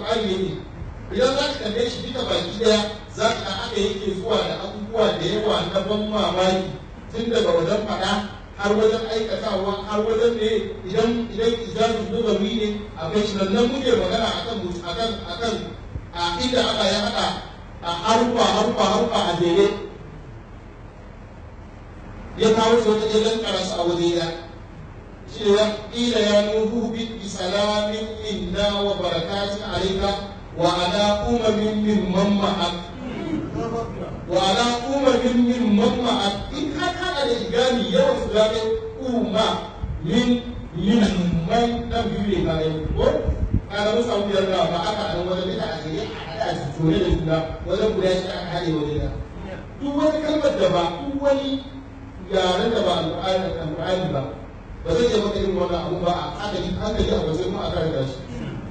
alƙur'ani yake idan za ka kalle shi duka baki daya za ka aka yake zuwa da abubuwa da yawa na ban mamaki tun daga wajen faɗa har wajen aikatawa har wajen ne idan idan ijazin lugawi ne akwai shi nan muke magana akan akan akan a inda aka ya haɗa a harufa harufa harufa a jere ya kawo su wata ilan karasa a waje ya shi ne ila ya nuhu bi salamin inna wa barakatun alayka wa ala umamin mimman ma'ak wa ala umamin mimman ma'ak in ka kada da igami yawan su zaɓe umma min mimman dan biyu ne ka yi ko kaga mun samu biyar da ba aka a wajen da aka yi a haɗa a tone da juna wajen guda shi aka haɗe wajen da duk wani kalmar da ba duk wani yaren da ba alƙur'ani ba ba zai iya maka irin wannan abu ba a hankali hankali a wajen kuma a karanta shi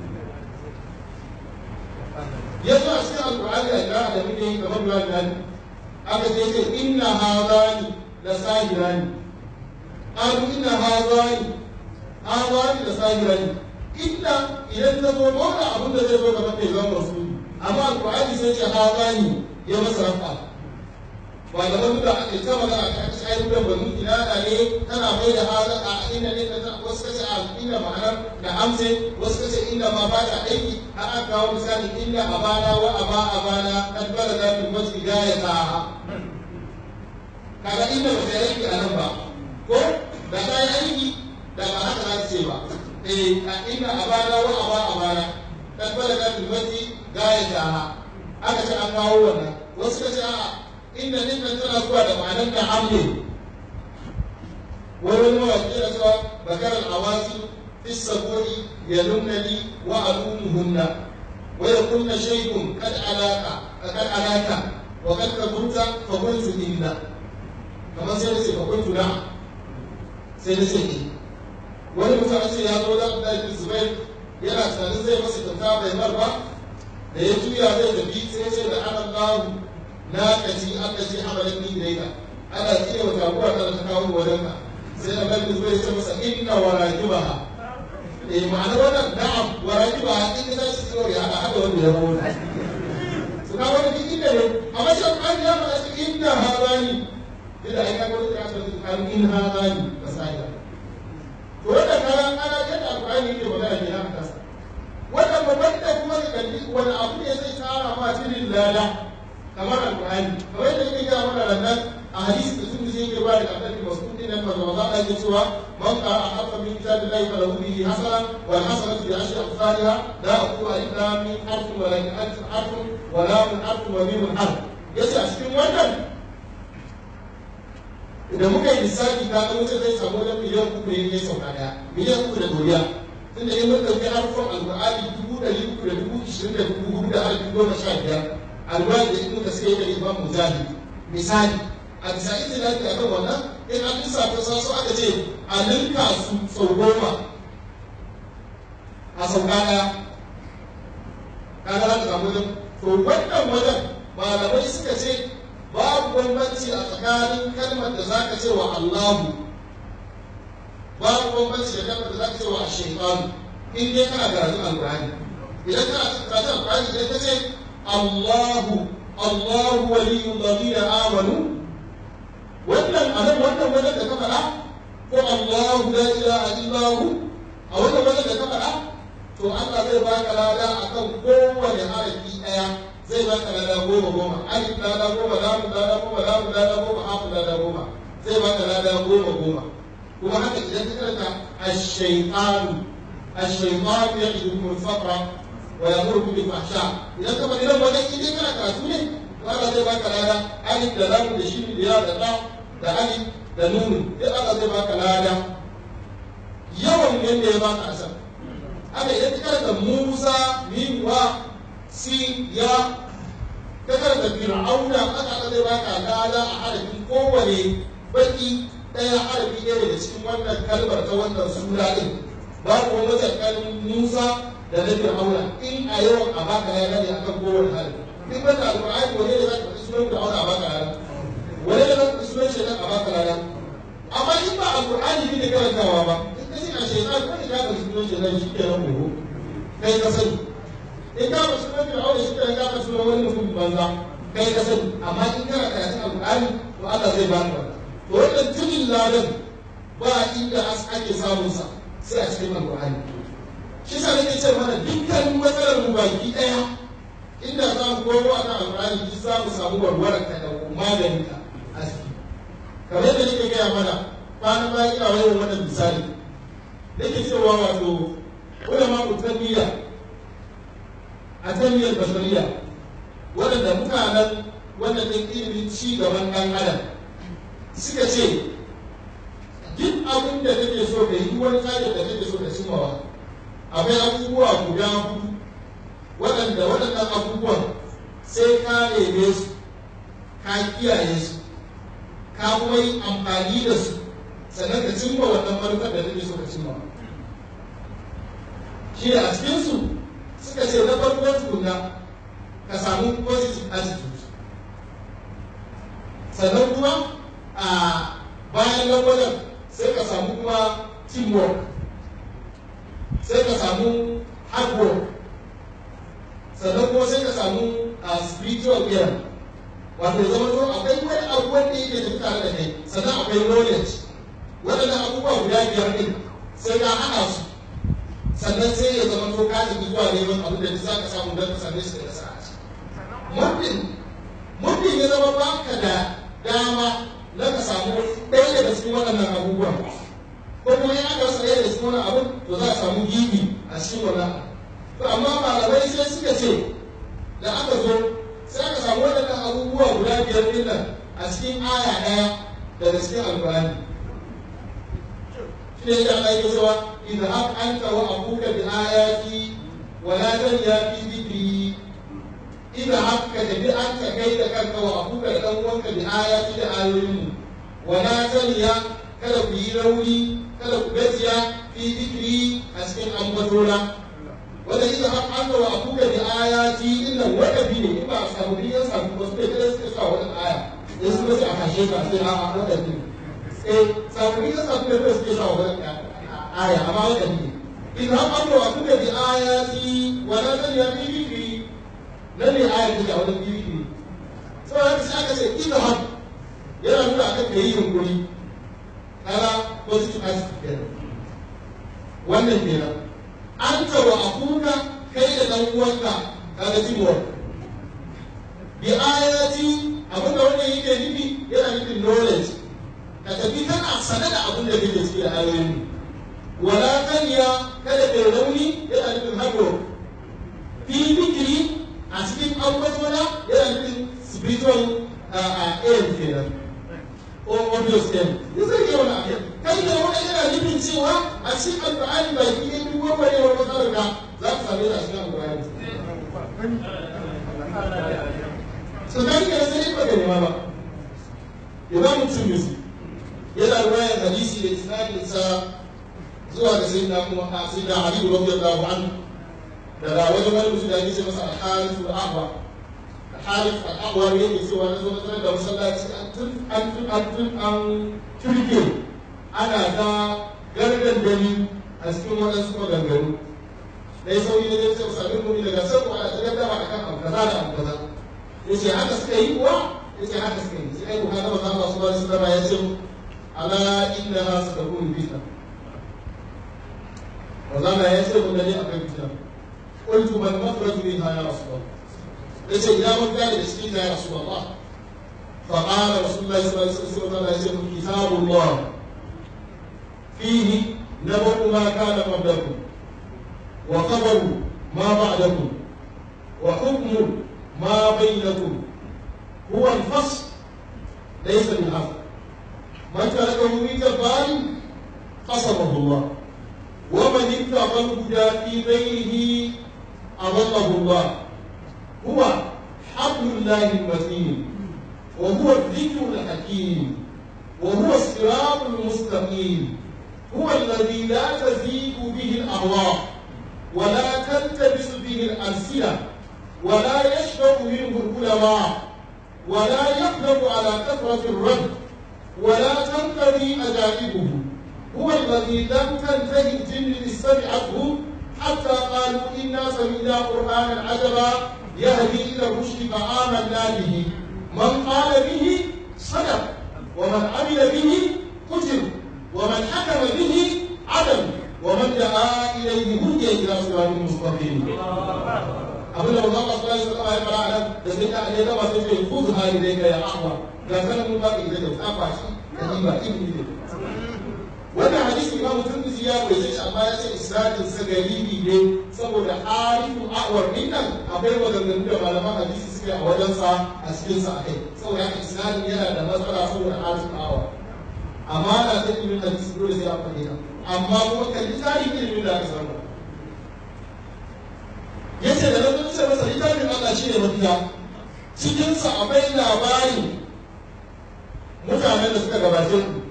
ya zo a cikin alƙur'ani a kira da muke yi kamar ruwan nan aka ce ce inna hazani la sahirani qalu inna hazani hazani la sahirani inna idan ta zo ba abin da zai zo gaban mai zama rasuli amma alƙur'ani sai ce hazani ya masa rafa ba da wani da ake ta magana ta shayar da banu ina da ne tana mai da halin a inda ne ta wasu kace a inda ma'anar da amse wasu kace inda ma ba ta aiki har aka kawo misali inda abana wa aba abana kad balaga bil masjid ya ta kaga inda ba ta aiki a nan ba ko da ta yi aiki da ba haka za ta ce ba eh a inda abana wa aba abana kad balaga bil masjid ya ta aka ce an kawo wannan wasu kace a'a inda ninkan tana zuwa da ma'anar da hamle wani mawaƙi da cewa bakar al'awasi fi saboni ya nunnani wa alumuhunna wa ya kunna shaidun kad alaka kad alaka wa kad kabunta fa kuntu inna kamar sai da ce fa kuntu na sai da ce wani mutum ce ya zo da Abdullahi Zubair yana tunanin zai masa kyauta bai mar ba da ya juya zai tafi sai ce da ana Allahu na kaci aka ce hamalan ni ilaika ana tsire wa taguwa ta ta kawo wajen ka sai da bai zuwa ya ce masa inna wa rajibaha eh ma'ana wannan na'am wa rajibaha in ka tashi tsiro ya hada hada wanda ya rawo su ka wani duk inda ne amma shi an ya ma shi inna hadani idan ai ka ga wani ka ce kan in hadani basaya to wannan karan ana yadda alƙur'ani yake magana ke nan kasa wannan babban da kuma ka kalli wani abu ne zai tara ma tilin lala kamar alƙur'ani kamar yadda yake gaya mana rannan a hadisi da sun zai ke ba da annabi mas'ud din nan manzo Allah ya cewa man qara harfa min kitabillahi falahu bihi hasana wal hasanatu bi ashri amsalha la aqulu alif lam mim harfun wa lakin alif harfun wa lam harfun wa mim harf yace a cikin wannan idan muka yi lissafi ka ga mutum zai samu wajen miliyan uku ne ya sauka daya miliyan uku da doriya tunda in mun ɗauki harfan alƙur'ani dubu ɗari uku da dubu ishirin da dubu hudu da harfi goma sha biyar alwani da ibnu kasir da imam mujahid misali a bisa itilaki a kan wannan in an lissafa sa su aka ce a ninka su sau goma a sau ɗaya kaga za ka samu wajen to wannan wajen malamai suka ce babu bambanci a tsakanin kalmar da za ka ce wa Allahu babu bambanci da kalmar da za ka ce wa Shaytan in dai kana karatun Alƙur'ani idan kana karatun Alƙur'ani idan ka ce Allahu Allahu waliyul ladina amanu wannan anan wannan wajen da ka faɗa ko Allahu la ilaha illa hu a wannan wajen da ka faɗa to Allah zai baka lada akan kowane harafi ɗaya zai baka lada goma goma alif lada goma lamu lada goma lamu lada goma hafu lada goma zai baka lada goma goma kuma haka idan ka karanta ash-shaytanu ash-shaytanu ya'idukum al-faqra wa yamurukum bil fahsha idan ka bari nan wajen idan kana karatu ne Allah zai baka lada alif da lamu da shi da ya da ta da alif da nunu sai Allah zai baka lada yawan yanda ya baka asar haka idan ka karanta Musa min wa si ya ka karanta Fir'auna aka aka zai baka lada a harafin kowane baki ɗaya harafi ɗaya daga cikin wannan kalmar ta wannan sura ɗin babu wani tsakanin Musa da na Fir'auna in a yawan a baka lada ne akan kowane harafi in banda alƙur'ani wane ne za ka faɗi sunan Fir'auna a baka lada wane ne za ka faɗi sunan shaitan a baka lada amma in ba alƙur'ani ne karantawa ba in ka ce a shaitan ko ne ka faɗi sunan shaitan shi ke nan gobe kai ka sani in ka faɗi sunan fir'auna shi kan ka faɗi sunan wani mutum banza kai ka sani amma in kana karatun alƙur'ani to Allah zai baka wannan to wannan tilin ladan ba inda ake samun sa sai a cikin alƙur'ani shi sa nake ce mana dukkan matsalar mu baki ɗaya inda za mu komo a kan alƙur'ani duk za mu samu warwarar ka da maganin ka a ciki kamar yadda nake gaya mana kwanan bayan ina wani wannan misali nake cewa wato ulama utanniya a taniyar bashariya waɗanda mutanen wannan ɗin ilimin ci gaban ɗan adam suka ce duk abin da kake so ka yi wani tsarin da kake so ka cimawa akwai abubuwa guda hudu waɗanda waɗannan abubuwan sai ka neme su ka kiyaye su ka kuma yi amfani da su sannan ka cimma wannan manufar da kake so ka cimma shi da a cikinsu suka ce na farko tukuna ka samu positive attitude sannan kuma a bayan nan wajen sai ka samu kuma teamwork sai ka samu hard work sannan kuma sai ka samu spiritual care wato zama to akwai wani abu wanda yake tafi tare da kai sannan akwai knowledge waɗannan abubuwa guda biyar ɗin sai ka haɗa su sannan sai ya zama to ka tafi zuwa neman abin da za ka samu don ka same shi da nasara a ciki muddin muddin ya zama ba ka da dama na ka samu ɗaya daga cikin waɗannan abubuwan ko kuma ya aka rasa ɗaya daga cikin wannan abin to za a samu gibi a cikin wannan to amma malamai sai suka ce da aka zo sai aka samu waɗannan abubuwa guda biyar ɗin nan a cikin aya ɗaya daga cikin alƙur'ani shi ne ya Allah ya cewa idhab anta wa abuka bi ayati wa la tanya fi dhikri idhab ka tafi anta kai da kanka wa abuka da dan uwanka bi ayati da ayoyin wa la tanya kada ku yi rauni kada ku gajiya fi dhikri a cikin ambatona wanda idhab anta wa abuka bi ayati inna wadabi ne in ba a samu biyan samu wasu da kada suka sa wannan aya in suka ce a kashe ka sai a a wadabi ne eh samu ya samu da suke sa wannan aya amma wanda ne in har an wa kuka bi ayati wa la tan ya bi dhikri nan ne aya take a wannan dhikri sai haka sai aka ce idhab yana nuna akan da yi yunkuri kala positive attitude kenan wannan kenan anta wa akuka kai da dan uwanka kaga teamwork bi ayati abinda wannan yake nufi yana nufin knowledge ka tafi kana sane da abin da kake ciki da ayoyin wala kanya kada kai rauni yana nufin hado fi bikiri a cikin ambatona yana nufin spiritual air kenan ko obvious kenan ya zai yi wani abu kai da wani yana nufin cewa a cikin alƙur'ani ba ki yi duk wani wani matsalar ka za ka same ta a cikin alƙur'ani so dan ka sai ba ka nema ba imamu tirmidhi yana ruwayar hadisi da isnadin sa zuwa da sayyidina kuma a sayyidina ali radiyallahu anhu daga wajen wani mutum da ake ce masa al-harith al-ahwa al-harith al-ahwa ne yake cewa na zo na da masallaci an tun an tun an tun an turke ana ta gargan dani a cikin waɗansu maganganu dai sauyi ne zai ce masa abin mumi daga sai ko ana ta gaddama akan abu kaza da abu kaza yace haka suka yi kuwa yace haka suka yi sai ai ko kaga manzo Allah subhanahu wa ta'ala ya ce ala innaha satakunu fitna وزما يسر الذي أقل فيها قلت ما المخرج منها يا رسول الله ليس إلى من كان يسقينا يا رسول الله فقال رسول الله صلى الله عليه وسلم كتاب الله فيه نبأ ما كان قبلكم وخبر ما بعدكم وحكم ما بينكم هو الفصل ليس بالعفو من تركه من جبار قصمه الله ومن اتقى الهدى في غيره أضله الله هو حبل الله المتين وهو الذكر الحكيم وهو الصراط المستقيم هو الذي لا تزيد به الأهواء ولا تلتبس به الألسنة ولا يشبع منه العلماء ولا يقدر على كثرة الرد ولا تنقضي أجانبه هو الذي لم تنتهي الجن استمعته حتى قالوا إنا سمعنا قرآنا عجبا يهدي إلى الرشد فآمنا به من قال به صدق ومن عمل به قتل ومن حكم به عدل ومن دعا إليه هدي إلى صراط مستقيم abin da Allah sallallahu alaihi wasallam ya fara nan da sai da ne da ba sai ce khudh hali dai ya ahwa ga sanan mun ba ki da ta kwashi da ni ba ibni ne wannan hadisi Imam Tirmidhi ya rawaye shi amma ya ce isnadin sa garibi ne saboda harifun awar din nan akwai maganganu da malaman hadisi suke a wajen sa a cikin sa akai saboda haka isnadin yana da matsala saboda harifun awar amma na ta ilimin hadisi dole sai an fahimta amma kuma kalli tarihin ilimin da aka samu ya ce da nan ce masa littafin Allah shi ne mafiya cikinsa akwai labarin mutanen da suka gabace ku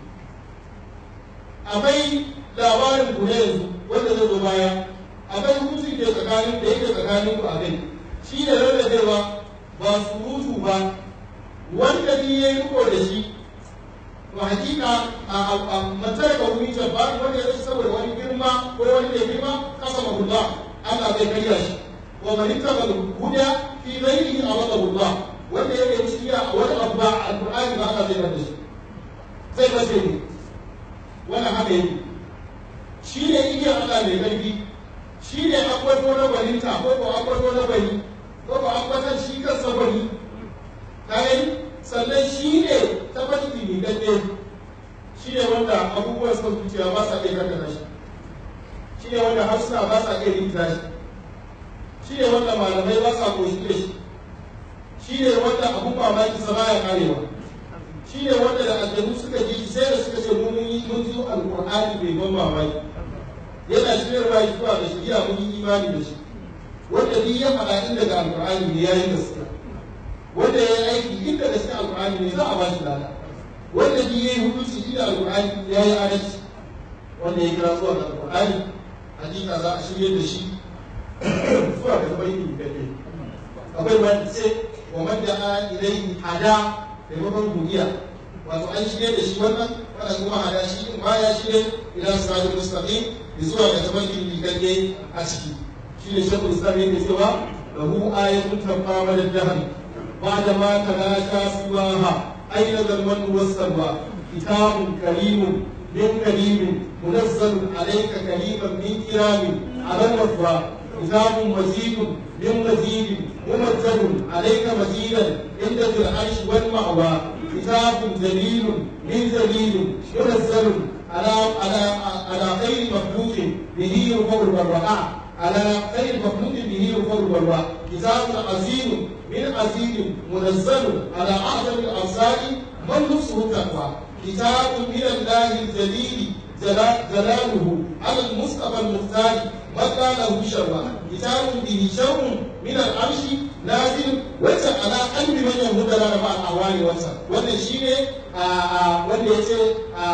akwai labarin ku ne yanzu wanda zai zo baya akwai hukunci ke tsakanin da yake tsakanin ku a kai shi ne rarrabewa ba surutu ba wanda ni ya yi riko da shi to hakika a matar ka wuni ta ba wanda ya saboda wani girma ko wani da girma kasa mahullah Allah zai karya shi wa man ittaba al-huda fi ghayrihi awadahu Allah wanda ya yi shiriya a wani abu ba alqur'ani ba Allah zai bada shi zai bace ne wannan haka yake shi ne igiyar Allah mai karfi shi ne akwato na gwaninta ko ko akwato na gwani ko ko akwatan shi kansa gwani kayan sannan shi ne tabbati mai gaske shi ne wanda abubuwan son zuciya ba sa iya kankana shi shi ne wanda harsuna ba sa iya rikita shi shi ne wanda malamai ba sa koshi da shi shi ne wanda abun mamaki sa baya karewa shi ne wanda da aljanu suka ji sai da suka ce mun yi mun ji alqur'ani bai ban mamaki yana shirya shi zuwa da shari'a mun yi imani da shi wanda ni ya faɗa inda ga alqur'ani ne yayin gaskiya wanda ya yi aiki inda gaskiya alqur'ani ne za a ba shi lada wanda ni ya yi hukunci inda alqur'ani ya yi adalci wanda ya kira zuwa ga alqur'ani hakika za a shirye da shi zuwa ga tabarki da ke akwai wanda ce wa man da ilaihi hada maimakon godiya wato an shirye da shi wannan wannan kuma hada shi in ba ya shirye ila siratul mustaqim zuwa ga tabarki ligagge a ciki shi ne shekul islam yake cewa lahu ayatun tabba da jahan بعد ما تلاشى سواها أين ذا المن والسلوى كتاب كريم من كريم منزل عليك كريما من كرام على الوفاء كتاب مزيد من مزيد ممجد عليك مزيدا عند ذي العرش والمأوى كتاب جليل من جليل منزل على على على خير مخلوق به يرفع البراء على خير مخلوق به يرفع البراء كتاب عظيم من عزيز منزل على أعظم الأمثال من نفسه التقوى كتاب من الله الجليل جلاله على المصطفى المختار مدى له شرا كتاب به شر من العرش نازل وجه على قلب من يهود لنا مع الأهوال والسر وده شيء وده يتي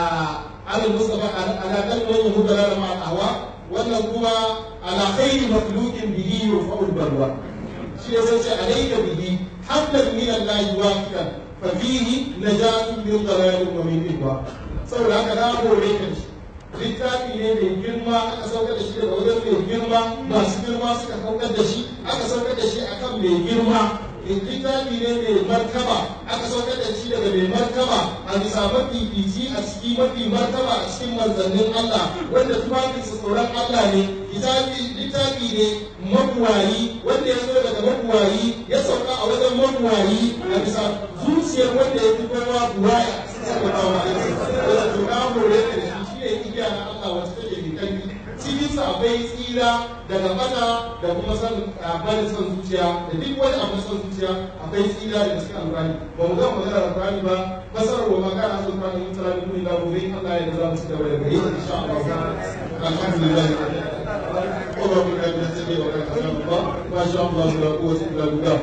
على المصطفى على قلب من يهود لنا مع الأهوال wannan kuma ala khairi makhluqin bihi yurfa'u al-barwa shi ne sai ce alayka bihi hablan min Allah waqitan fa fihi najatun min dalalin wa min ibwa saboda haka na hore ka shi littafi ne mai girma aka saukar da shi daga wajen mai girma masu girma suka saukar da shi aka saukar da shi akan mai girma littafi ne mai martaba aka saukar da shi daga mai martaba a bisa mafifici a ciki mafi martaba a cikin manzannin Allah wanda tufafinsa tsoron Allah ne littafi ne mabuwayi wanda ya zo daga mabuwayi ya sauka a wajen mabuwayi a bisa zuciyar wanda ya fi kowa buwaya sallallahu alaihi wasallam to na hore ka da shi ne igiya na Allah wacce take da kanki cikin sa akwai tsira daga mata da kuma san barin son zuciya da duk wani abu son zuciya akwai tsira da cikin alƙur'ani ba mu ga magana alƙur'ani ba fasarar wa magana sun fara yin tsara duk da gobe Allah ya da za mu ci gaba da gari insha Allah alhamdulillah اللهم اجعلنا نهتدي وكان الله ما شاء الله لا قوه الا بالله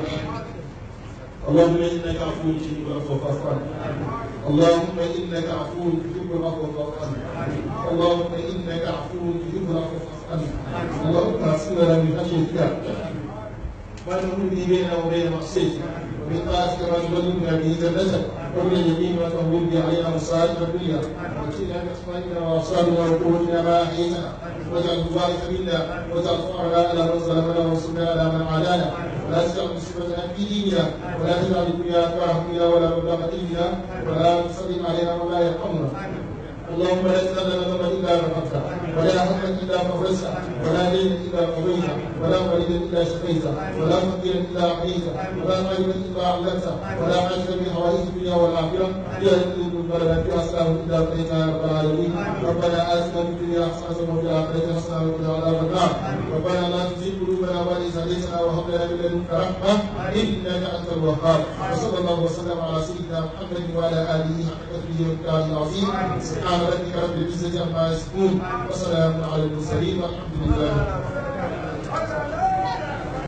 اللهم انك عفو تحب العفو فاعف عنا اللهم انك عفو تحب العفو فاعف عنا اللهم انك عفو تحب العفو فاعف عنا اللهم اغفر لنا من خشيتك ما تقول به بيننا وبين معصيتك ومن طاعتك ما تبلغنا به جنتك ومن اليمين ما تهون به علينا مصائب الدنيا وكلنا باسمائنا وابصارنا وقوتنا ما احييتنا واجعل الوارث منا واجعل فقرنا على من ظلمنا وانصرنا على من عادانا ولا تجعل مصيبتنا في ديننا ولا تجعل الدنيا اكبر همنا ولا مبلغ علمنا ولا تسلم علينا ولا يرحمنا اللهم لا تدع لنا ذنبا الا غفرته ولا هما الا فرجته ولا دينا الا قضيته ولا مريضا الا شفيته ولا فقيرا الا اعطيته ولا غريبا الا علمته ولا حاجه من حوائج الدنيا والاخره لا تذوق لنا فيها سلام الا قضيتها يا رب العالمين ربنا اتنا في الدنيا حسنه وفي الاخره حسنه وقنا عذاب النار ربنا لا تزغ قلوبنا بعد اذ هديتنا وهب لنا من لدنك رحمه انك انت الوهاب وصلى الله وسلم على سيدنا محمد وعلى اله حق قدره ومقداره العظيم سبحان ربك رب العزه عما يصفون وسلام على المرسلين والحمد لله